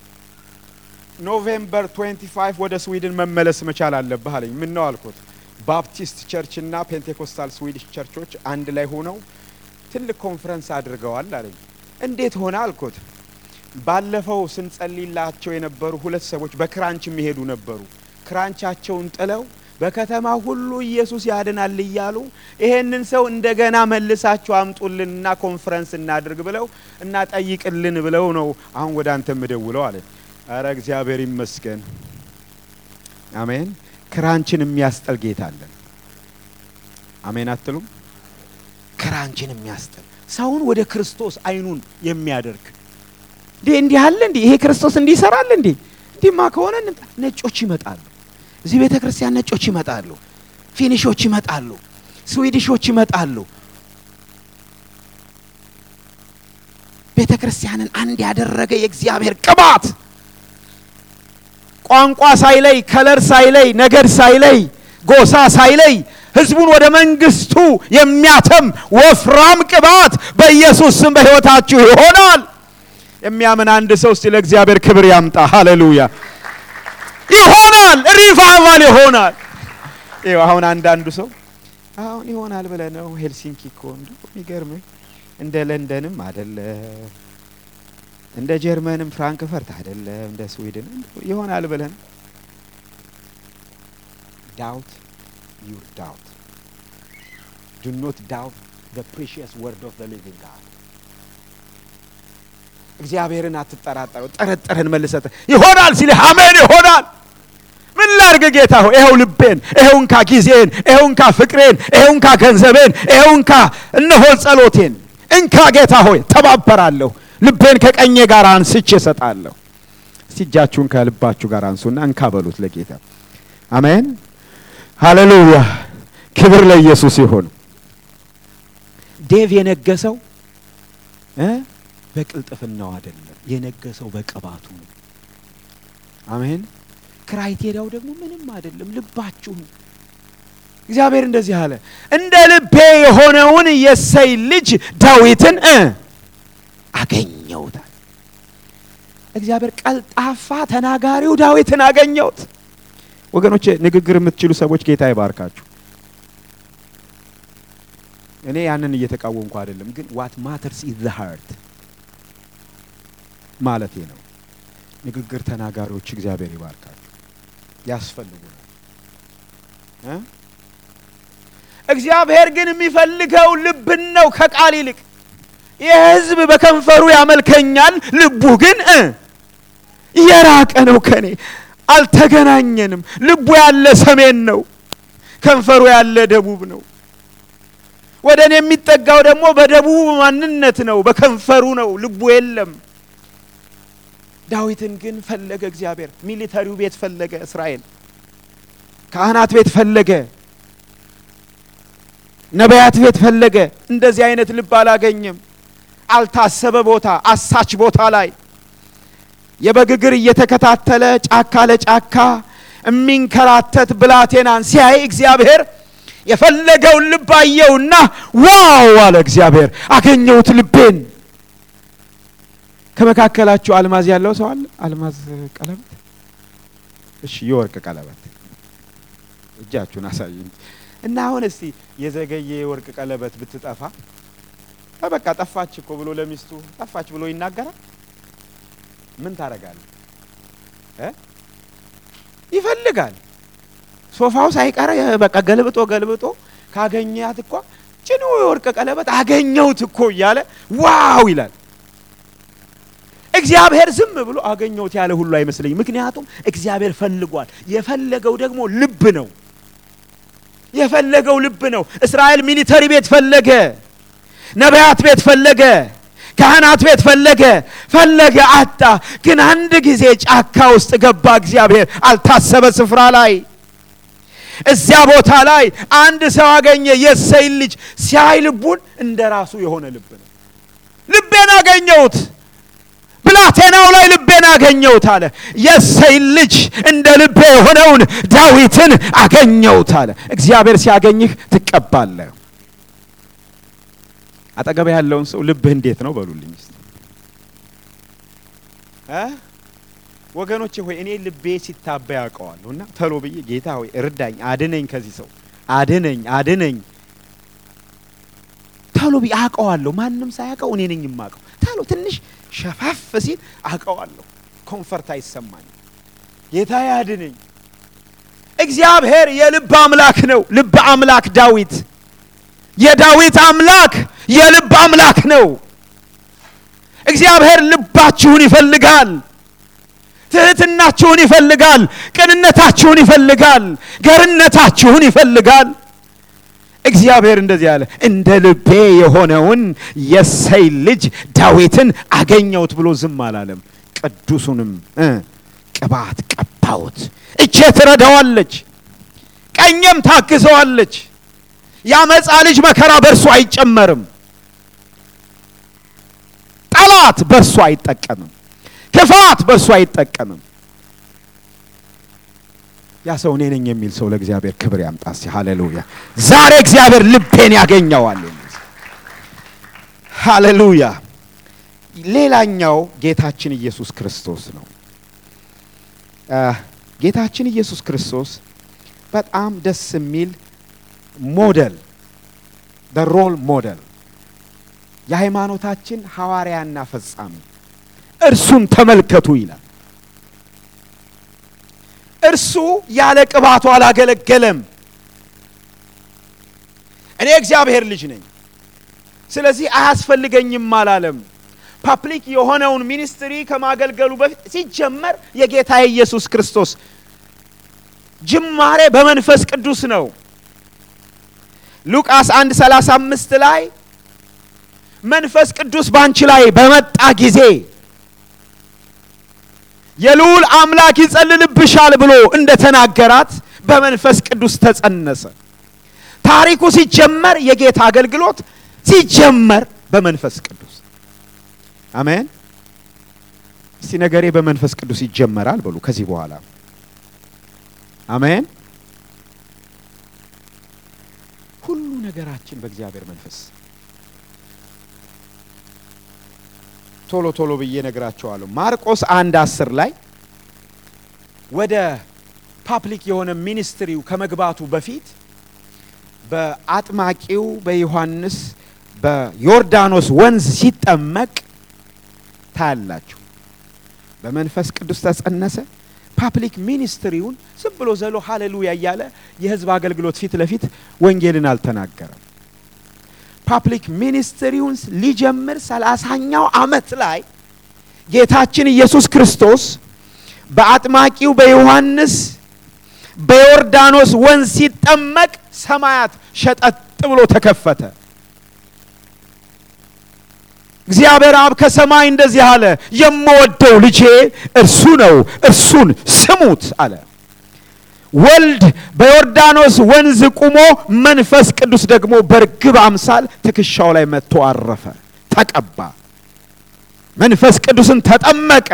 ኖቬምበር 25 ወደ ስዊድን መመለስ መቻል አለብህ አለኝ። ምን ነው አልኩት። ባፕቲስት ቸርች እና ፔንቴኮስታል ስዊዲሽ ቸርቾች አንድ ላይ ሆነው ትልቅ ኮንፈረንስ አድርገዋል አለኝ። እንዴት ሆነ አልኩት። ባለፈው ስንጸልይላቸው የነበሩ ሁለት ሰዎች በክራንች የሚሄዱ ነበሩ። ክራንቻቸውን ጥለው በከተማ ሁሉ ኢየሱስ ያድናል እያሉ ይሄንን ሰው እንደገና መልሳችሁ አምጡልንና ኮንፈረንስ እናድርግ ብለው እና ጠይቅልን ብለው ነው አሁን ወደ አንተ የምደውለው አለ። አረ እግዚአብሔር ይመስገን። አሜን። ክራንችን የሚያስጠል ጌታ አለን። አሜን አትሉም? ክራንችን የሚያስጠል ሰውን ወደ ክርስቶስ አይኑን የሚያደርግ እንዴ እንዲህ አለ እንዴ ይሄ ክርስቶስ እንዲህ ይሰራል እንዴ እንዲህማ ከሆነ ነጮች ይመጣሉ እዚህ ቤተ ክርስቲያን ነጮች ይመጣሉ፣ ፊኒሾች ይመጣሉ፣ ስዊዲሾች ይመጣሉ። ቤተ ክርስቲያንን አንድ ያደረገ የእግዚአብሔር ቅባት ቋንቋ ሳይለይ፣ ከለር ሳይለይ፣ ነገድ ሳይለይ፣ ጎሳ ሳይለይ ህዝቡን ወደ መንግስቱ የሚያተም ወፍራም ቅባት በኢየሱስ ስም በሕይወታችሁ ይሆናል። የሚያምን አንድ ሰው እስቲ ለእግዚአብሔር ክብር ያምጣ። ሃሌሉያ። ይሆናል። ሪቫይቫል ይሆናል። ይኸው አሁን አንዳንዱ ሰው አሁን ይሆናል ብለህ ነው ሄልሲንኪ እኮ እንደው የሚገርምህ እንደ ለንደንም አይደለም እንደ ጀርመንም ፍራንክፈርት አይደለም እንደ ስዊድን ይሆናል ብለህ ነው። ዳውት ዩር ዳውት ዱ ኖት ዳውት ዘ ፕሪሺየስ ወርድ ኦፍ ዘ ሊቪንግ ጋድ እግዚአብሔርን አትጠራጠረው። ጠረጠረን መልሰት ይሆናል ሲልህ አሜን ይሆናል። ምን ላርግ ጌታ ሆይ ይኸው ልቤን፣ ይኸው እንካ ጊዜን፣ ይኸው እንካ ፍቅሬን፣ ይኸው እንካ ገንዘቤን፣ ይኸው እንካ እነሆ ጸሎቴን እንካ ጌታ ሆይ ተባበራለሁ። ልቤን ከቀኜ ጋር አንስቼ እሰጣለሁ። እስቲ እጃችሁን ከልባችሁ ጋር አንሱና እንካ በሉት ለጌታ። አሜን ሃሌሉያ። ክብር ለኢየሱስ ይሁን። ዴቭ የነገሰው እ በቅልጥፍናው አይደለም የነገሰው በቅባቱ ነው። አሜን። ክራይቴሪያው ደግሞ ምንም አይደለም፣ ልባችሁ ነው። እግዚአብሔር እንደዚህ አለ፣ እንደ ልቤ የሆነውን የእሴይ ልጅ ዳዊትን እ አገኘውታል። እግዚአብሔር ቀልጣፋ ተናጋሪው ዳዊትን አገኘውት። ወገኖቼ ንግግር የምትችሉ ሰዎች ጌታ ይባርካችሁ። እኔ ያንን እየተቃወምኩ አይደለም፣ ግን ዋት ማተርስ ኢዝ ዘ ሃርት ማለቴ ነው። ንግግር ተናጋሪዎች እግዚአብሔር ይባርካችሁ፣ ያስፈልጉናል። እ እግዚአብሔር ግን የሚፈልገው ልብን ነው ከቃል ይልቅ። ይህ ሕዝብ በከንፈሩ ያመልከኛል፣ ልቡ ግን እ የራቀ ነው ከኔ አልተገናኘንም። ልቡ ያለ ሰሜን ነው፣ ከንፈሩ ያለ ደቡብ ነው። ወደ እኔ የሚጠጋው ደግሞ በደቡብ ማንነት ነው፣ በከንፈሩ ነው፣ ልቡ የለም። ዳዊትን ግን ፈለገ እግዚአብሔር። ሚሊተሪው ቤት ፈለገ እስራኤል፣ ካህናት ቤት ፈለገ፣ ነቢያት ቤት ፈለገ። እንደዚህ አይነት ልብ አላገኘም። አልታሰበ ቦታ፣ አሳች ቦታ ላይ የበግ እግር እየተከታተለ ጫካ ለጫካ የሚንከራተት ብላቴናን ሲያይ እግዚአብሔር የፈለገውን ልብ አየውና ዋው አለ እግዚአብሔር፣ አገኘሁት ልቤን። ከመካከላችሁ አልማዝ ያለው ሰው አለ? አልማዝ ቀለበት፣ እሺ፣ የወርቅ ቀለበት እጃችሁን አሳዩኝ እና አሁን እስቲ የዘገየ የወርቅ ቀለበት ብትጠፋ በቃ ጠፋች እኮ ብሎ ለሚስቱ ጠፋች ብሎ ይናገራል? ምን ታደርጋለህ? ይፈልጋል ሶፋው ሳይቀር በቃ ገልብጦ ገልብጦ ካገኛት እኮ ጭኑ የወርቅ ቀለበት አገኘሁት እኮ እያለ ዋው ይላል። እግዚአብሔር ዝም ብሎ አገኘሁት ያለ ሁሉ አይመስለኝም። ምክንያቱም እግዚአብሔር ፈልጓል። የፈለገው ደግሞ ልብ ነው። የፈለገው ልብ ነው። እስራኤል ሚሊተሪ ቤት ፈለገ፣ ነቢያት ቤት ፈለገ፣ ካህናት ቤት ፈለገ ፈለገ፣ አጣ። ግን አንድ ጊዜ ጫካ ውስጥ ገባ እግዚአብሔር አልታሰበ ስፍራ ላይ እዚያ ቦታ ላይ አንድ ሰው አገኘ። የእሴይን ልጅ ሲያይ ልቡን እንደ ራሱ የሆነ ልብ ነው። ልቤን አገኘሁት፣ ብላቴናው ላይ ልቤን አገኘሁት አለ። የእሴይን ልጅ እንደ ልቤ የሆነውን ዳዊትን አገኘሁት አለ። እግዚአብሔር ሲያገኝህ ትቀባለህ። አጠገብ ያለውን ሰው ልብህ እንዴት ነው በሉልኝ እስቲ እ ወገኖቼ ሆይ እኔ ልቤ ሲታባ ያውቀዋለሁ እና ተሎ ብዬ ጌታ ሆይ እርዳኝ፣ አድነኝ፣ ከዚህ ሰው አድነኝ፣ አድነኝ ተሎ ብዬ አውቀዋለሁ። ማንም ሳያውቀው እኔ ነኝ የማውቀው። ተሎ ትንሽ ሸፋፍ ሲል አውቀዋለሁ። ኮንፈርት አይሰማኝ። ጌታ አድነኝ። እግዚአብሔር የልብ አምላክ ነው። ልብ አምላክ ዳዊት የዳዊት አምላክ የልብ አምላክ ነው። እግዚአብሔር ልባችሁን ይፈልጋል። ትህትናችሁን ይፈልጋል። ቅንነታችሁን ይፈልጋል። ገርነታችሁን ይፈልጋል። እግዚአብሔር እንደዚህ አለ፣ እንደ ልቤ የሆነውን የእሴይ ልጅ ዳዊትን አገኘሁት ብሎ ዝም አላለም። ቅዱሱንም ቅባት ቀባሁት። እጄ ትረዳዋለች፣ ቀኘም ታግዘዋለች። የአመፃ ልጅ መከራ በእርሱ አይጨመርም። ጠላት በእርሱ አይጠቀምም። ክፋት በእርሱ አይጠቀምም። ያ ሰው እኔ ነኝ የሚል ሰው ለእግዚአብሔር ክብር ያምጣ። እስቲ ሃሌሉያ! ዛሬ እግዚአብሔር ልቤን ያገኘዋል። ሃሌሉያ! ሌላኛው ጌታችን ኢየሱስ ክርስቶስ ነው። ጌታችን ኢየሱስ ክርስቶስ በጣም ደስ የሚል ሞዴል ሮል ሞዴል የሃይማኖታችን ሐዋርያና ፈጻሚ እርሱን ተመልከቱ ይላል። እርሱ ያለ ቅባቱ አላገለገለም። እኔ እግዚአብሔር ልጅ ነኝ፣ ስለዚህ አያስፈልገኝም አላለም። ፓብሊክ የሆነውን ሚኒስትሪ ከማገልገሉ በፊት ሲጀመር የጌታ ኢየሱስ ክርስቶስ ጅማሬ በመንፈስ ቅዱስ ነው። ሉቃስ 1 35 ላይ መንፈስ ቅዱስ ባንቺ ላይ በመጣ ጊዜ የልዑል አምላክ ይጸልልብሻል ብሎ እንደ ተናገራት በመንፈስ ቅዱስ ተጸነሰ። ታሪኩ ሲጀመር የጌታ አገልግሎት ሲጀመር በመንፈስ ቅዱስ አሜን። እስቲ ነገሬ በመንፈስ ቅዱስ ይጀመራል በሉ ከዚህ በኋላ አሜን። ሁሉ ነገራችን በእግዚአብሔር መንፈስ ቶሎ ቶሎ ብዬ ነግራቸዋለሁ። ማርቆስ አንድ አስር ላይ ወደ ፓብሊክ የሆነ ሚኒስትሪው ከመግባቱ በፊት በአጥማቂው በዮሐንስ በዮርዳኖስ ወንዝ ሲጠመቅ ታያላችሁ። በመንፈስ ቅዱስ ተጸነሰ። ፓብሊክ ሚኒስትሪውን ዝም ብሎ ዘሎ ሃሌሉያ እያለ የህዝብ አገልግሎት ፊት ለፊት ወንጌልን አልተናገረም። ፓብሊክ ሚኒስትሪውን ሊጀምር ሰላሳኛው ዓመት ላይ ጌታችን ኢየሱስ ክርስቶስ በአጥማቂው በዮሐንስ በዮርዳኖስ ወንዝ ሲጠመቅ ሰማያት ሸጠጥ ብሎ ተከፈተ። እግዚአብሔር አብ ከሰማይ እንደዚህ አለ፣ የምወደው ልጄ እርሱ ነው፣ እርሱን ስሙት አለ። ወልድ በዮርዳኖስ ወንዝ ቁሞ መንፈስ ቅዱስ ደግሞ በርግብ አምሳል ትከሻው ላይ መጥቶ አረፈ፣ ተቀባ። መንፈስ ቅዱስን ተጠመቀ።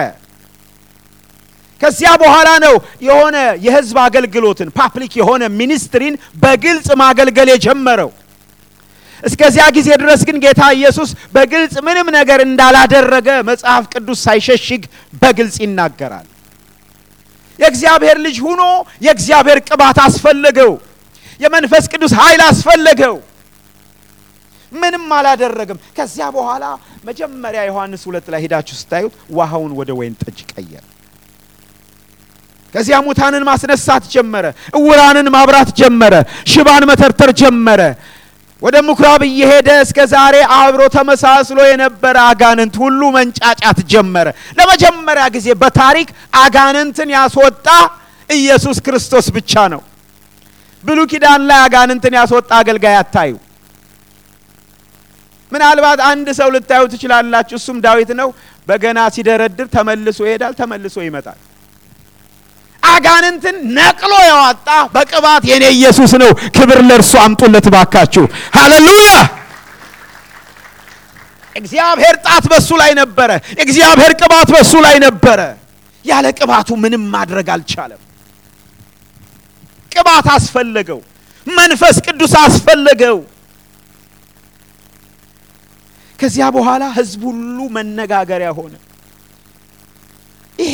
ከዚያ በኋላ ነው የሆነ የህዝብ አገልግሎትን ፓብሊክ የሆነ ሚኒስትሪን በግልጽ ማገልገል የጀመረው። እስከዚያ ጊዜ ድረስ ግን ጌታ ኢየሱስ በግልጽ ምንም ነገር እንዳላደረገ መጽሐፍ ቅዱስ ሳይሸሽግ በግልጽ ይናገራል። የእግዚአብሔር ልጅ ሁኖ የእግዚአብሔር ቅባት አስፈለገው። የመንፈስ ቅዱስ ኃይል አስፈለገው። ምንም አላደረግም። ከዚያ በኋላ መጀመሪያ ዮሐንስ ሁለት ላይ ሄዳችሁ ስታዩት ውሃውን ወደ ወይን ጠጅ ቀየረ። ከዚያ ሙታንን ማስነሳት ጀመረ። እውራንን ማብራት ጀመረ። ሽባን መተርተር ጀመረ። ወደ ምኩራብ እየሄደ እስከ ዛሬ አብሮ ተመሳስሎ የነበረ አጋንንት ሁሉ መንጫጫት ጀመረ። ለመጀመሪያ ጊዜ በታሪክ አጋንንትን ያስወጣ ኢየሱስ ክርስቶስ ብቻ ነው። ብሉይ ኪዳን ላይ አጋንንትን ያስወጣ አገልጋይ አታዩ። ምናልባት አንድ ሰው ልታዩ ትችላላችሁ። እሱም ዳዊት ነው። በገና ሲደረድር ተመልሶ ይሄዳል፣ ተመልሶ ይመጣል። አጋንንትን ነቅሎ ያወጣ በቅባት የኔ ኢየሱስ ነው። ክብር ለእርሱ አምጡለት ባካችሁ። ሃሌሉያ! እግዚአብሔር ጣት በሱ ላይ ነበረ። እግዚአብሔር ቅባት በሱ ላይ ነበረ። ያለ ቅባቱ ምንም ማድረግ አልቻለም። ቅባት አስፈለገው። መንፈስ ቅዱስ አስፈለገው። ከዚያ በኋላ ሕዝብ ሁሉ መነጋገሪያ ሆነ። ይሄ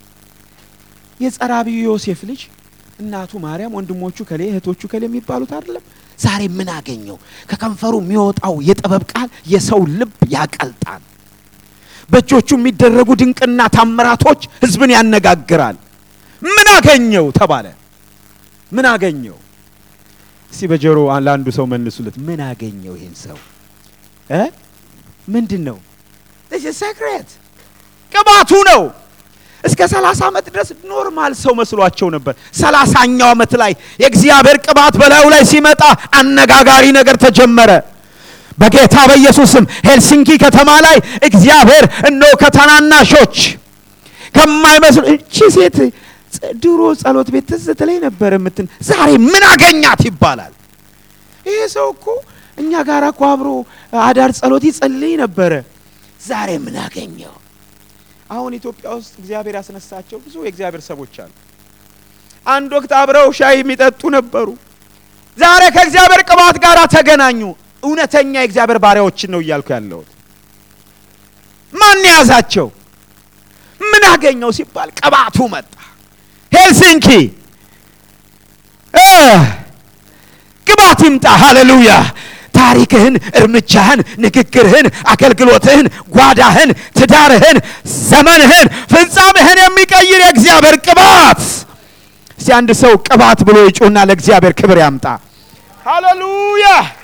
የጸራቢው ዮሴፍ ልጅ እናቱ ማርያም፣ ወንድሞቹ ከሌ እህቶቹ ከሌ የሚባሉት አይደለም። ዛሬ ምን አገኘው? ከከንፈሩ የሚወጣው የጥበብ ቃል የሰው ልብ ያቀልጣል። በእጆቹ የሚደረጉ ድንቅና ታምራቶች ህዝብን ያነጋግራል። ምን አገኘው ተባለ። ምን አገኘው? እስቲ በጆሮ ለአንዱ ሰው መልሱለት። ምን አገኘው ይህን ሰው እ ምንድን ነው? ሴክሬት ቅባቱ ነው። እስከ ሰላሳ ዓመት ድረስ ኖርማል ሰው መስሏቸው ነበር። ሰላሳኛው ዓመት ላይ የእግዚአብሔር ቅባት በላዩ ላይ ሲመጣ አነጋጋሪ ነገር ተጀመረ። በጌታ በኢየሱስም ሄልሲንኪ ከተማ ላይ እግዚአብሔር እነሆ ከታናናሾች ከማይመስሉ እቺ ሴት ድሮ ጸሎት ቤት ትዝ ትለኝ ነበር የምትን ዛሬ ምን አገኛት ይባላል። ይሄ ሰው እኮ እኛ ጋር እኮ አብሮ አዳር ጸሎት ይጸልይ ነበረ። ዛሬ ምን አገኘው? አሁን ኢትዮጵያ ውስጥ እግዚአብሔር ያስነሳቸው ብዙ የእግዚአብሔር ሰዎች አሉ። አንድ ወቅት አብረው ሻይ የሚጠጡ ነበሩ። ዛሬ ከእግዚአብሔር ቅባት ጋር ተገናኙ። እውነተኛ የእግዚአብሔር ባሪያዎችን ነው እያልኩ ያለሁት። ማን የያዛቸው? ምን አገኘው ሲባል ቅባቱ መጣ። ሄልሲንኪ ቅባት ይምጣ። ሃሌሉያ ታሪክህን፣ እርምጃህን፣ ንግግርህን፣ አገልግሎትህን፣ ጓዳህን፣ ትዳርህን፣ ዘመንህን፣ ፍጻሜህን የሚቀይር የእግዚአብሔር ቅባት። እስቲ አንድ ሰው ቅባት ብሎ ይጩና ለእግዚአብሔር ክብር ያምጣ። ሃሌሉያ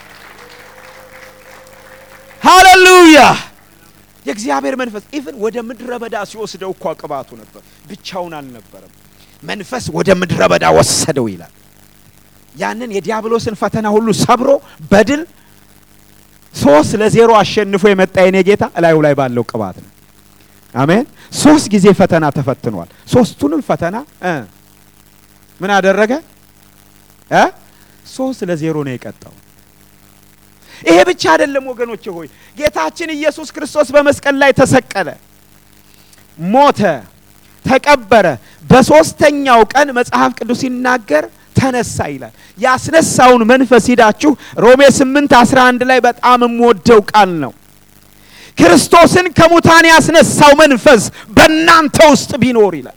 ሃሌሉያ። የእግዚአብሔር መንፈስ ኢቭን ወደ ምድረ በዳ ሲወስደው እኳ ቅባቱ ነበር፣ ብቻውን አልነበረም። መንፈስ ወደ ምድረ በዳ ወሰደው ይላል። ያንን የዲያብሎስን ፈተና ሁሉ ሰብሮ በድል ሶስት ለዜሮ አሸንፎ የመጣ የኔ ጌታ እላዩ ላይ ባለው ቅባት ነው። አሜን። ሶስት ጊዜ ፈተና ተፈትኗል። ሶስቱንም ፈተና እ ምን አደረገ እ ሶስት ለዜሮ ነው የቀጣው። ይሄ ብቻ አይደለም ወገኖቼ ሆይ ጌታችን ኢየሱስ ክርስቶስ በመስቀል ላይ ተሰቀለ፣ ሞተ፣ ተቀበረ። በሶስተኛው ቀን መጽሐፍ ቅዱስ ሲናገር ተነሳ ይላል። ያስነሳውን መንፈስ ሂዳችሁ ሮሜ 8 11 ላይ በጣም የምወደው ቃል ነው። ክርስቶስን ከሙታን ያስነሳው መንፈስ በእናንተ ውስጥ ቢኖር ይላል።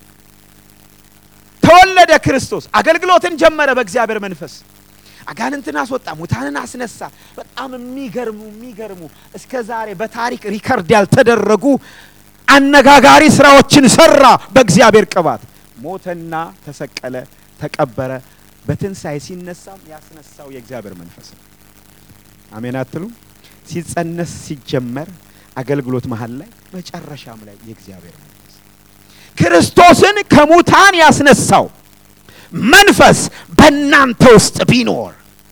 ተወለደ ክርስቶስ፣ አገልግሎትን ጀመረ በእግዚአብሔር መንፈስ። አጋንንትን አስወጣ፣ ሙታንን አስነሳ። በጣም የሚገርሙ የሚገርሙ እስከ ዛሬ በታሪክ ሪከርድ ያልተደረጉ አነጋጋሪ ስራዎችን ሰራ በእግዚአብሔር ቅባት። ሞተና ተሰቀለ፣ ተቀበረ። በትንሣኤ ሲነሳም ያስነሳው የእግዚአብሔር መንፈስ ነው። አሜን አትሉ? ሲጸነስ ሲጀመር አገልግሎት መሀል ላይ መጨረሻም ላይ የእግዚአብሔር መንፈስ ክርስቶስን ከሙታን ያስነሳው መንፈስ በእናንተ ውስጥ ቢኖር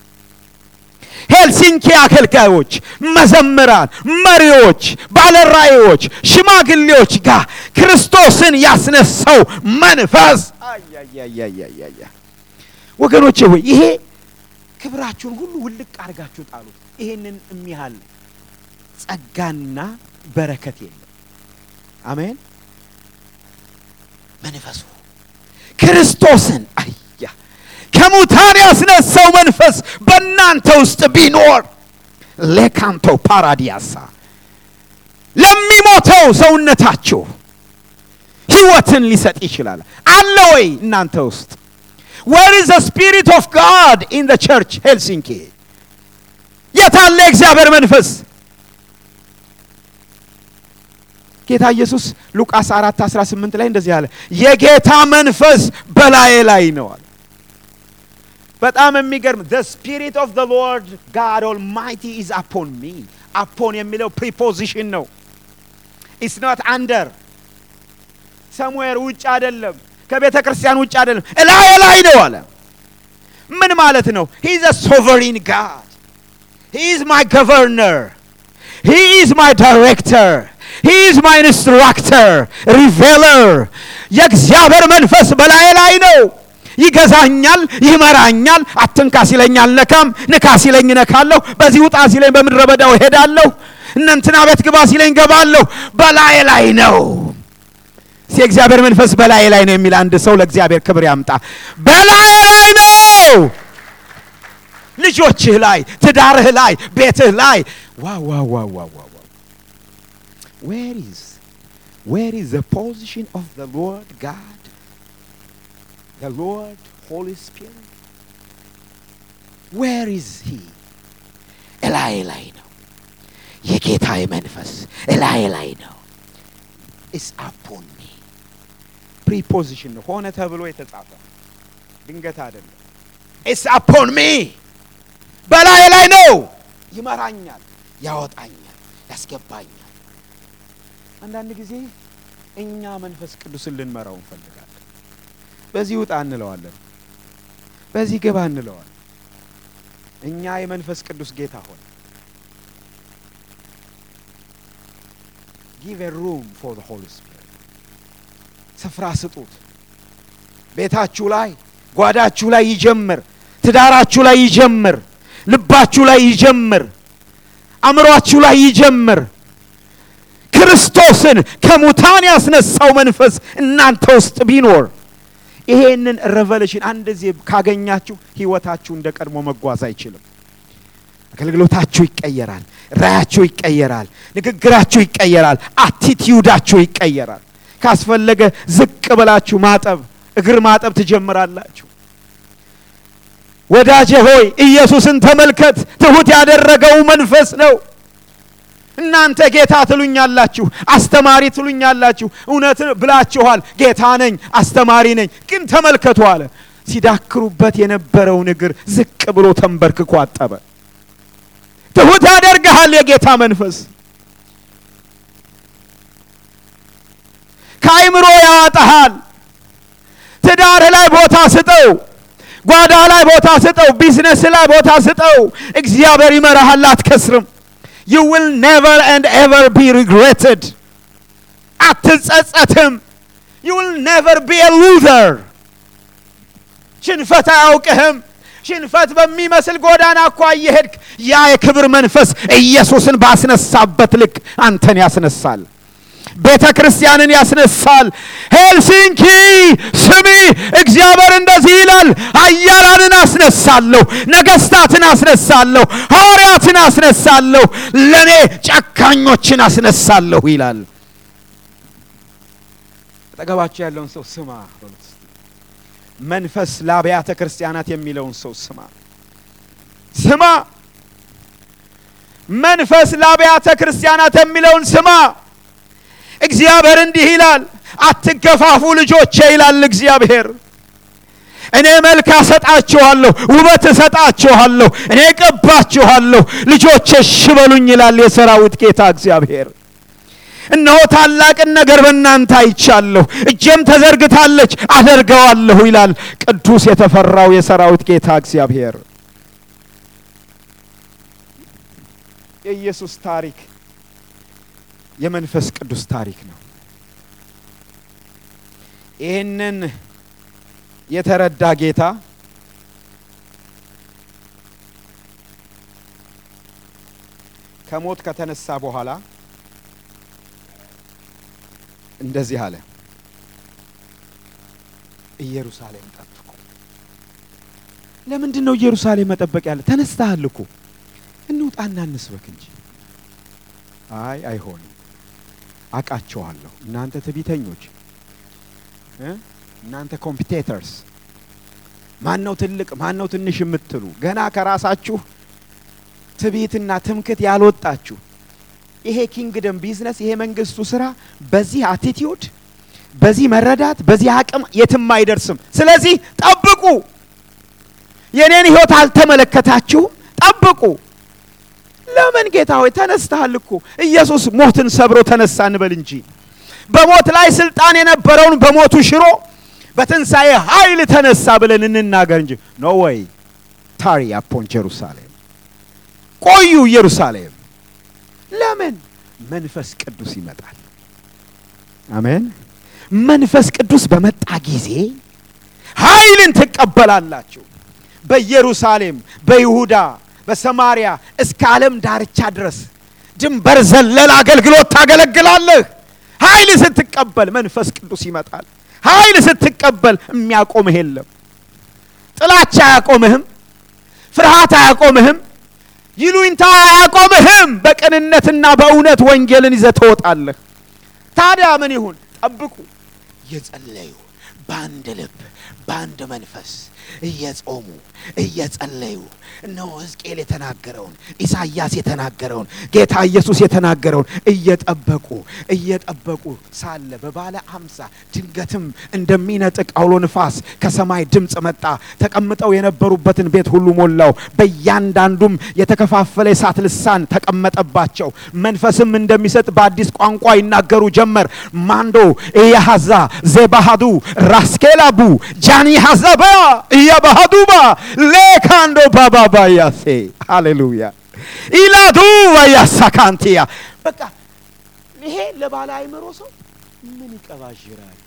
ሄልሲንኪ አገልጋዮች፣ መዘምራን፣ መሪዎች፣ ባለራእዮች፣ ሽማግሌዎች ጋር ክርስቶስን ያስነሳው መንፈስ አያያያያያ ወገኖቼ ሆይ ይሄ ክብራችሁን ሁሉ ውልቅ አድርጋችሁ ጣሉት። ይሄንን የሚያህል ጸጋና በረከት የለም። አሜን። መንፈሱ ክርስቶስን አያ ከሙታን ያስነሳው መንፈስ በእናንተ ውስጥ ቢኖር ሌካንቶ ፓራዲያሳ ለሚሞተው ሰውነታችሁ ሕይወትን ሊሰጥ ይችላል። አለ ወይ እናንተ ውስጥ? ዌር ኢዝ ዘ ስፒሪት ኦፍ ጋድ ኢን ዘ ቸርች ሄልሲንኪ? የታለ የእግዚአብሔር መንፈስ? ጌታ ኢየሱስ ሉቃስ 4 18 ላይ እንደዚህ አለ፣ የጌታ መንፈስ በላዬ ላይ ነው አለ። በጣም የሚገርም the spirit of the lord god almighty is upon me upon የሚለው ፕሪፖዚሽን ነው it's not under somewhere ውጭ አይደለም ከቤተ ክርስቲያን ውጭ አይደለም እላዬ ላይ ነው አለ ምን ማለት ነው he is a sovereign god he is my governor he is my director he is my instructor revealer የእግዚአብሔር መንፈስ በላዬ ላይ ነው ይገዛኛል፣ ይመራኛል። አትንካ ሲለኝ አልነካም፣ ንካ ሲለኝ እነካለሁ። በዚህ ውጣ ሲለኝ በምድረ በዳው እሄዳለሁ። እነ እንትና ቤት ግባ ሲለኝ ገባለሁ። በላዬ ላይ ነው። እስቲ የእግዚአብሔር መንፈስ በላዬ ላይ ነው የሚል አንድ ሰው ለእግዚአብሔር ክብር ያምጣ። በላዬ ላይ ነው። ልጆችህ ላይ፣ ትዳርህ ላይ፣ ቤትህ ላይ ዋው ዋው ዋው ዋው ዋው ዌር ኢዝ ዌር ኢዝ ዘ ፖዚሽን ኦፍ ዘ ሎርድ ጋድ the Lord Holy Spirit where is he እላዬ ላይ ነው የጌታዬ መንፈስ እላዬ ላይ ነው is upon me ፕሪፖዚሽን ነው ሆነ ተብሎ የተጻፈ ድንገት አይደለም is upon me በላዬ ላይ ነው ይመራኛል ያወጣኛል ያስገባኛል አንዳንድ ጊዜ እኛ መንፈስ ቅዱስን ልንመራው እንፈልጋለን በዚህ ውጣ እንለዋለን፣ በዚህ ግባ እንለዋለን። እኛ የመንፈስ ቅዱስ ጌታ ሆነ ጊቭ ኤ ሩም ፎር ዘ ሆሊ ስፒሪት ስፍራ ስጡት። ቤታችሁ ላይ ጓዳችሁ ላይ ይጀምር፣ ትዳራችሁ ላይ ይጀምር፣ ልባችሁ ላይ ይጀምር፣ አእምሯችሁ ላይ ይጀምር። ክርስቶስን ከሙታን ያስነሳው መንፈስ እናንተ ውስጥ ቢኖር ይሄንን ሬቨሌሽን አንድ ጊዜ ካገኛችሁ ህይወታችሁ እንደ ቀድሞ መጓዝ አይችልም። አገልግሎታችሁ ይቀየራል፣ ራያችሁ ይቀየራል፣ ንግግራችሁ ይቀየራል፣ አቲቲዩዳችሁ ይቀየራል። ካስፈለገ ዝቅ ብላችሁ ማጠብ እግር ማጠብ ትጀምራላችሁ። ወዳጄ ሆይ ኢየሱስን ተመልከት። ትሁት ያደረገው መንፈስ ነው። እናንተ ጌታ ትሉኛላችሁ፣ አስተማሪ ትሉኛላችሁ። እውነት ብላችኋል። ጌታ ነኝ፣ አስተማሪ ነኝ። ግን ተመልከቱ አለ። ሲዳክሩበት የነበረውን እግር ዝቅ ብሎ ተንበርክኮ አጠበ። ትሁት ያደርግሃል የጌታ መንፈስ። ከአይምሮ ያወጣሃል። ትዳርህ ላይ ቦታ ስጠው። ጓዳ ላይ ቦታ ስጠው። ቢዝነስ ላይ ቦታ ስጠው። እግዚአብሔር ይመራሃል፣ አትከስርም። you will never and ever be regretted አትጸጸትም you will never be a loser ሽንፈት አያውቅህም ሽንፈት በሚመስል ጎዳና እኳ እየሄድክ ያ የክብር መንፈስ ኢየሱስን ባስነሳበት ልክ አንተን ያስነሳል ቤተ ክርስቲያንን ያስነሳል ሄልሲንኪ ስሚ እግዚአብሔር እንደዚህ ይላል ኃያላንን አስነሳለሁ ነገስታትን አስነሳለሁ ሐዋርያትን አስነሳለሁ ለእኔ ጨካኞችን አስነሳለሁ ይላል አጠገባቸው ያለውን ሰው ስማ በሉት እስቲ። መንፈስ ለአብያተ ክርስቲያናት የሚለውን ሰው ስማ ስማ መንፈስ ለአብያተ ክርስቲያናት የሚለውን ስማ እግዚአብሔር እንዲህ ይላል፣ አትገፋፉ ልጆቼ ይላል እግዚአብሔር። እኔ መልክ እሰጣችኋለሁ፣ ውበት እሰጣችኋለሁ፣ እኔ እቀባችኋለሁ፣ ልጆቼ እሺ በሉኝ ይላል የሰራዊት ጌታ እግዚአብሔር። እነሆ ታላቅን ነገር በእናንተ አይቻለሁ፣ እጄም ተዘርግታለች አደርገዋለሁ ይላል ቅዱስ የተፈራው የሰራዊት ጌታ እግዚአብሔር። የኢየሱስ ታሪክ የመንፈስ ቅዱስ ታሪክ ነው። ይህንን የተረዳ ጌታ ከሞት ከተነሳ በኋላ እንደዚህ አለ፣ ኢየሩሳሌም ጠብቁ። ለምንድን ነው ኢየሩሳሌም መጠበቅ ያለ? ተነስተሃል እኮ እንውጣና እንስበክ እንጂ። አይ አይሆንም፣ አቃቸዋለሁ። እናንተ ትዕቢተኞች እ እናንተ ኮምፒቴተርስ ማን ነው ትልቅ ማን ነው ትንሽ የምትሉ ገና ከራሳችሁ ትዕቢትና ትምክት ያልወጣችሁ ይሄ ኪንግደም ቢዝነስ ይሄ መንግስቱ ስራ በዚህ አቲቲዩድ በዚህ መረዳት በዚህ አቅም የትም አይደርስም። ስለዚህ ጠብቁ። የኔን ህይወት አልተመለከታችሁም፣ ጠብቁ። ለምን ጌታ ሆይ ተነስተሃል እኮ ኢየሱስ ሞትን ሰብሮ ተነሳ እንበል እንጂ በሞት ላይ ስልጣን የነበረውን በሞቱ ሽሮ በትንሣኤ ኃይል ተነሳ ብለን እንናገር እንጂ ኖ ወይ ታሪ አፖን ጀሩሳሌም ቆዩ ኢየሩሳሌም ለምን መንፈስ ቅዱስ ይመጣል አሜን መንፈስ ቅዱስ በመጣ ጊዜ ኃይልን ትቀበላላችሁ በኢየሩሳሌም በይሁዳ በሰማሪያ እስከ ዓለም ዳርቻ ድረስ ድንበር ዘለል አገልግሎት ታገለግላለህ ኃይል ስትቀበል መንፈስ ቅዱስ ይመጣል ኃይል ስትቀበል የሚያቆምህ የለም ጥላቻ አያቆምህም ፍርሃት አያቆምህም ይሉኝታ አያቆምህም በቅንነትና በእውነት ወንጌልን ይዘህ ትወጣለህ ታዲያ ምን ይሁን ጠብቁ እየጸለዩ በአንድ ልብ በአንድ መንፈስ እየጾሙ እየጸለዩ እነሆ ሕዝቅኤል የተናገረውን ኢሳይያስ የተናገረውን ጌታ ኢየሱስ የተናገረውን እየጠበቁ እየጠበቁ ሳለ በባለ አምሳ ድንገትም እንደሚነጥቅ አውሎ ንፋስ ከሰማይ ድምፅ መጣ። ተቀምጠው የነበሩበትን ቤት ሁሉ ሞላው። በእያንዳንዱም የተከፋፈለ የእሳት ልሳን ተቀመጠባቸው። መንፈስም እንደሚሰጥ በአዲስ ቋንቋ ይናገሩ ጀመር። ማንዶ ኢያሃዛ ዜባሃዱ ራስኬላቡ ጃኒ ሀዛባ እያባሃዱባ ሌካንዶ ባባባ ያሴ ሃሌሉያ ኢላዱ ያሳካንቲያ በቃ ይሄ ለባለ አይምሮ ሰው ምን ይቀባዥራል?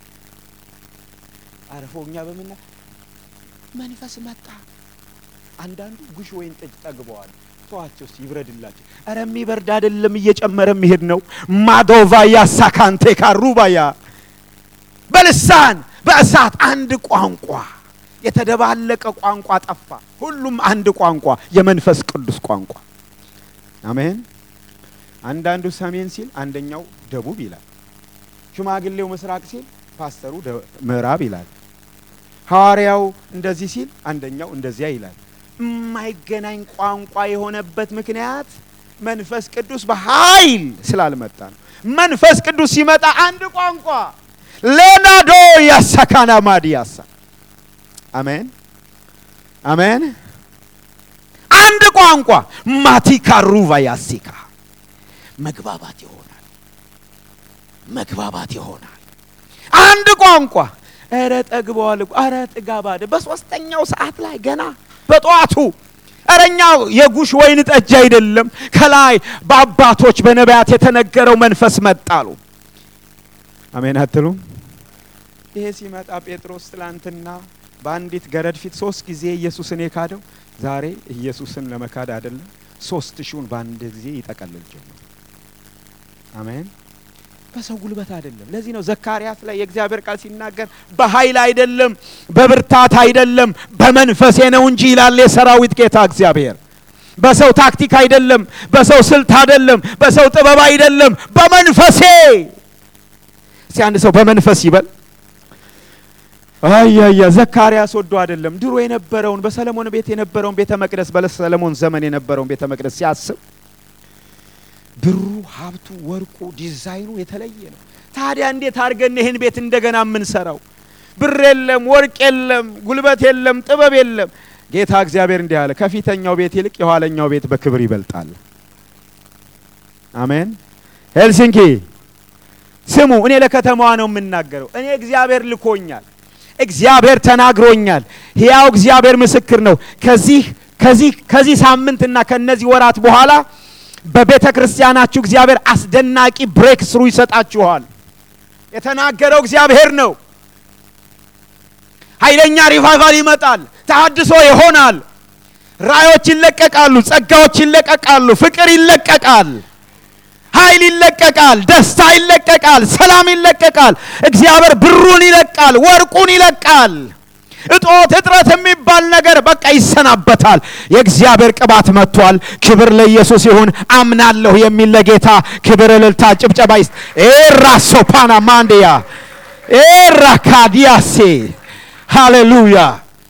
አረፎኛ በምና መንፈስ መጣ። አንዳንዱ ጉሽ ወይን ጠጅ ጠግበዋል። ተዋቸው እስቲ ይብረድላቸው። ኧረ የሚበርድ አይደለም እየጨመረ የሚሄድ ነው። ማዶቫያ ሳካንቴ ካሩባያ በልሳን በእሳት አንድ ቋንቋ የተደባለቀ ቋንቋ ጠፋ። ሁሉም አንድ ቋንቋ፣ የመንፈስ ቅዱስ ቋንቋ። አሜን። አንዳንዱ ሰሜን ሲል አንደኛው ደቡብ ይላል። ሽማግሌው ምስራቅ ሲል ፓስተሩ ምዕራብ ይላል። ሐዋርያው እንደዚህ ሲል አንደኛው እንደዚያ ይላል። የማይገናኝ ቋንቋ የሆነበት ምክንያት መንፈስ ቅዱስ በኃይል ስላልመጣ ነው። መንፈስ ቅዱስ ሲመጣ አንድ ቋንቋ ሌናዶ ያሳካና ማዲያሳ አሜን አሜን። አንድ ቋንቋ ማቲካ ሩቫ ያሲካ መግባባት ይሆናል፣ መግባባት ይሆናል። አንድ ቋንቋ ኧረ ጠግበዋል፣ ኧረ ጥጋባደ በሶስተኛው ሰዓት ላይ ገና በጠዋቱ እረኛው የጉሽ ወይን ጠጅ አይደለም፣ ከላይ በአባቶች በነቢያት የተነገረው መንፈስ መጣሉ። አሜን አትሉም? ይሄ ሲመጣ ጴጥሮስ ትላንትና በአንዲት ገረድ ፊት ሶስት ጊዜ ኢየሱስን የካደው ዛሬ ኢየሱስን ለመካድ አይደለም፣ ሶስት ሺውን በአንድ ጊዜ ይጠቀልል ጀመር። አሜን። በሰው ጉልበት አይደለም። ለዚህ ነው ዘካርያስ ላይ የእግዚአብሔር ቃል ሲናገር በኃይል አይደለም፣ በብርታት አይደለም፣ በመንፈሴ ነው እንጂ ይላል የሰራዊት ጌታ እግዚአብሔር። በሰው ታክቲክ አይደለም፣ በሰው ስልት አይደለም፣ በሰው ጥበብ አይደለም፣ በመንፈሴ። እስቲ አንድ ሰው በመንፈስ ይበል። አያያ ዘካርያስ ወዶ አይደለም። ድሮ የነበረውን በሰለሞን ቤት የነበረውን ቤተ መቅደስ በሰለሞን ዘመን የነበረውን ቤተ መቅደስ ሲያስብ ብሩ፣ ሀብቱ፣ ወርቁ፣ ዲዛይኑ የተለየ ነው። ታዲያ እንዴት አድርገን ይህን ቤት እንደገና የምንሰራው? ብር የለም፣ ወርቅ የለም፣ ጉልበት የለም፣ ጥበብ የለም። ጌታ እግዚአብሔር እንዲህ አለ፣ ከፊተኛው ቤት ይልቅ የኋለኛው ቤት በክብር ይበልጣል። አሜን። ሄልሲንኪ ስሙ፣ እኔ ለከተማዋ ነው የምናገረው። እኔ እግዚአብሔር ልኮኛል። እግዚአብሔር ተናግሮኛል። ሕያው እግዚአብሔር ምስክር ነው። ከዚህ ከዚህ ከዚህ ሳምንትና ከነዚህ ወራት በኋላ በቤተ ክርስቲያናችሁ እግዚአብሔር አስደናቂ ብሬክ ስሩ ይሰጣችኋል። የተናገረው እግዚአብሔር ነው። ኃይለኛ ሪቫይቫል ይመጣል። ተሃድሶ ይሆናል። ራዮች ይለቀቃሉ፣ ጸጋዎች ይለቀቃሉ፣ ፍቅር ይለቀቃል፣ ኃይል ይለቀቃል፣ ደስታ ይለቀቃል፣ ሰላም ይለቀቃል። እግዚአብሔር ብሩን ይለቃል፣ ወርቁን ይለቃል። እጦት እጥረት የሚባል ነገር በቃ ይሰናበታል። የእግዚአብሔር ቅባት መጥቷል። ክብር ለኢየሱስ ይሁን። አምናለሁ የሚል ለጌታ ክብር፣ እልልታ፣ ጭብጨባ ይስጥ። ኤራ ሶፓና ማንዲያ ኤራ ካዲያሴ ሃሌሉያ።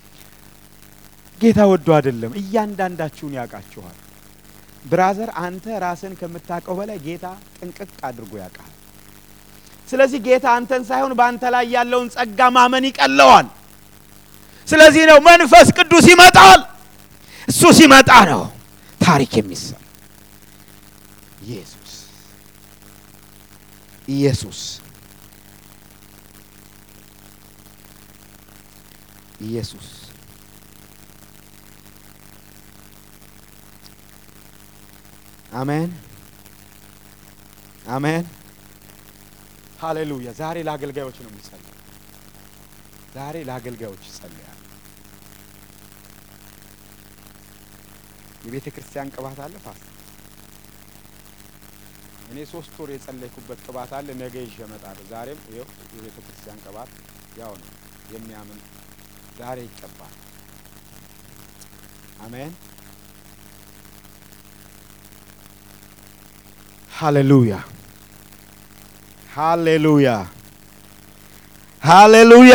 ጌታ ወዶ አይደለም፣ እያንዳንዳችሁን ያውቃችኋል። ብራዘር አንተ ራስን ከምታውቀው በላይ ጌታ ጥንቅቅ አድርጎ ያውቃል። ስለዚህ ጌታ አንተን ሳይሆን በአንተ ላይ ያለውን ጸጋ ማመን ይቀለዋል። ስለዚህ ነው መንፈስ ቅዱስ ይመጣል። እሱ ሲመጣ ነው ታሪክ የሚሰራ። ኢየሱስ ኢየሱስ ኢየሱስ አሜን አሜን ሃሌሉያ። ዛሬ ለአገልጋዮች ነው የሚጸልየው። ዛሬ ለአገልጋዮች ይጸልያል። የቤተ ክርስቲያን ቅባት አለ ፋስ እኔ ሶስት ወር የጸለይኩበት ቅባት አለ። ነገ ይዤ እመጣለሁ። ዛሬም ይኸው የቤተ ክርስቲያን ቅባት ያው ነው የሚያምን ዛሬ ይቀባል። አሜን ሃሌሉያ ሃሌሉያ ሃሌሉያ።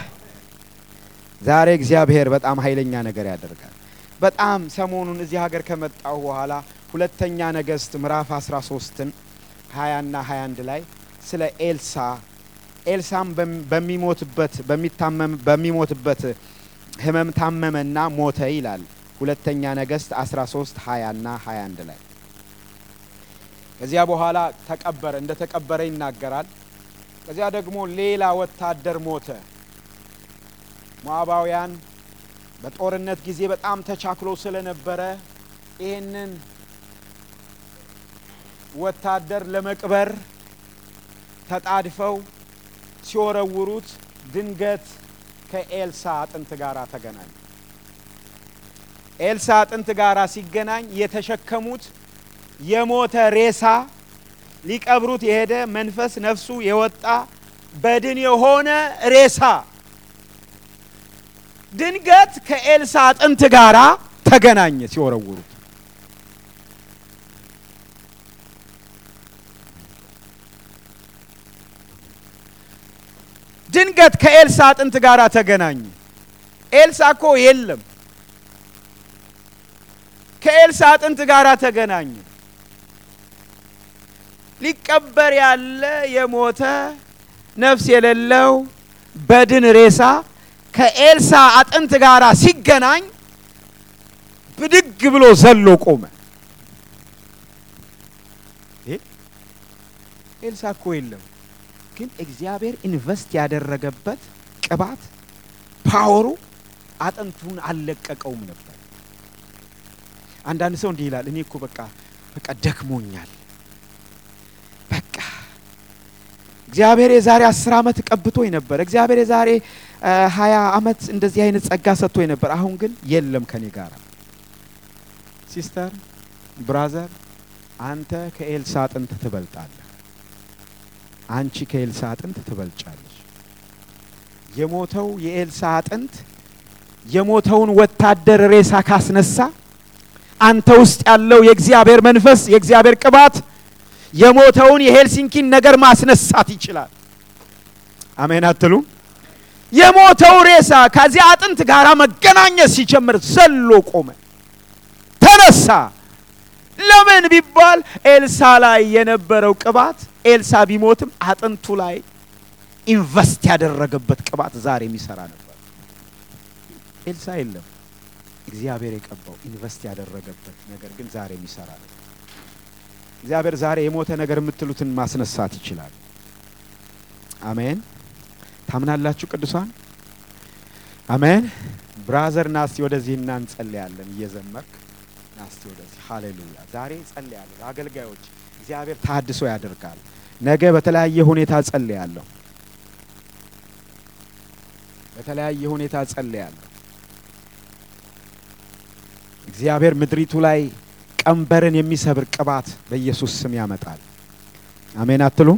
ዛሬ እግዚአብሔር በጣም ኃይለኛ ነገር ያደርጋል። በጣም ሰሞኑን እዚህ ሀገር ከመጣሁ በኋላ ሁለተኛ ነገሥት ምዕራፍ 13ን 20 ና 21 ላይ ስለ ኤልሳ ኤልሳም በሚሞትበት በሚታመም በሚሞትበት ሕመም ታመመና ሞተ ይላል። ሁለተኛ ነገሥት 13 20 ና 21 ላይ ከዚያ በኋላ ተቀበረ፣ እንደ ተቀበረ ይናገራል። ከዚያ ደግሞ ሌላ ወታደር ሞተ። ሞዓባውያን በጦርነት ጊዜ በጣም ተቻክሎ ስለነበረ ይህንን ወታደር ለመቅበር ተጣድፈው ሲወረውሩት ድንገት ከኤልሳ አጥንት ጋር ተገናኝ። ኤልሳ አጥንት ጋር ሲገናኝ የተሸከሙት የሞተ ሬሳ ሊቀብሩት የሄደ መንፈስ ነፍሱ የወጣ በድን የሆነ ሬሳ ድንገት ከኤልሳ አጥንት ጋር ተገናኘ ሲወረውሩት። ድንገት ከኤልሳ አጥንት ጋር ተገናኘ። ኤልሳ እኮ የለም። ከኤልሳ አጥንት ጋር ተገናኘ። ሊቀበር ያለ የሞተ ነፍስ የሌለው በድን ሬሳ ከኤልሳ አጥንት ጋር ሲገናኝ ብድግ ብሎ ዘሎ ቆመ። ኤልሳ እኮ የለም፣ ግን እግዚአብሔር ኢንቨስት ያደረገበት ቅባት ፓወሩ አጥንቱን አልለቀቀውም ነበር። አንዳንድ ሰው እንዲህ ይላል፣ እኔ እኮ በቃ በቃ ደክሞኛል በቃ እግዚአብሔር የዛሬ አስር ዓመት ቀብቶኝ ነበር። እግዚአብሔር የዛሬ ሀያ ዓመት እንደዚህ አይነት ጸጋ ሰጥቶኝ ነበር። አሁን ግን የለም ከኔ ጋር። ሲስተር ብራዘር፣ አንተ ከኤልሳ አጥንት ትበልጣለህ። አንቺ ከኤልሳ አጥንት ትበልጫለሽ። የሞተው የኤልሳ አጥንት የሞተውን ወታደር ሬሳ ካስነሳ አንተ ውስጥ ያለው የእግዚአብሔር መንፈስ የእግዚአብሔር ቅባት የሞተውን የሄልሲንኪን ነገር ማስነሳት ይችላል። አሜን አትሉ? የሞተው ሬሳ ከዚያ አጥንት ጋር መገናኘት ሲጀምር ዘሎ ቆመ፣ ተነሳ። ለምን ቢባል ኤልሳ ላይ የነበረው ቅባት ኤልሳ ቢሞትም አጥንቱ ላይ ኢንቨስት ያደረገበት ቅባት ዛሬ የሚሰራ ነበር። ኤልሳ የለም፣ እግዚአብሔር የቀባው ኢንቨስት ያደረገበት ነገር ግን ዛሬ የሚሰራ ነበር። እግዚአብሔር ዛሬ የሞተ ነገር የምትሉትን ማስነሳት ይችላል። አሜን። ታምናላችሁ ቅዱሳን? አሜን። ብራዘር ናስቲ ወደዚህ እና እንጸልያለን። እየዘመርክ ናስቲ ወደዚህ። ሃሌሉያ። ዛሬ ጸልያለሁ። አገልጋዮች እግዚአብሔር ታድሶ ያደርጋል። ነገ በተለያየ ሁኔታ ጸልያለሁ። በተለያየ ሁኔታ ጸልያለሁ። እግዚአብሔር ምድሪቱ ላይ ቀንበርን የሚሰብር ቅባት በኢየሱስ ስም ያመጣል። አሜን አትሉ?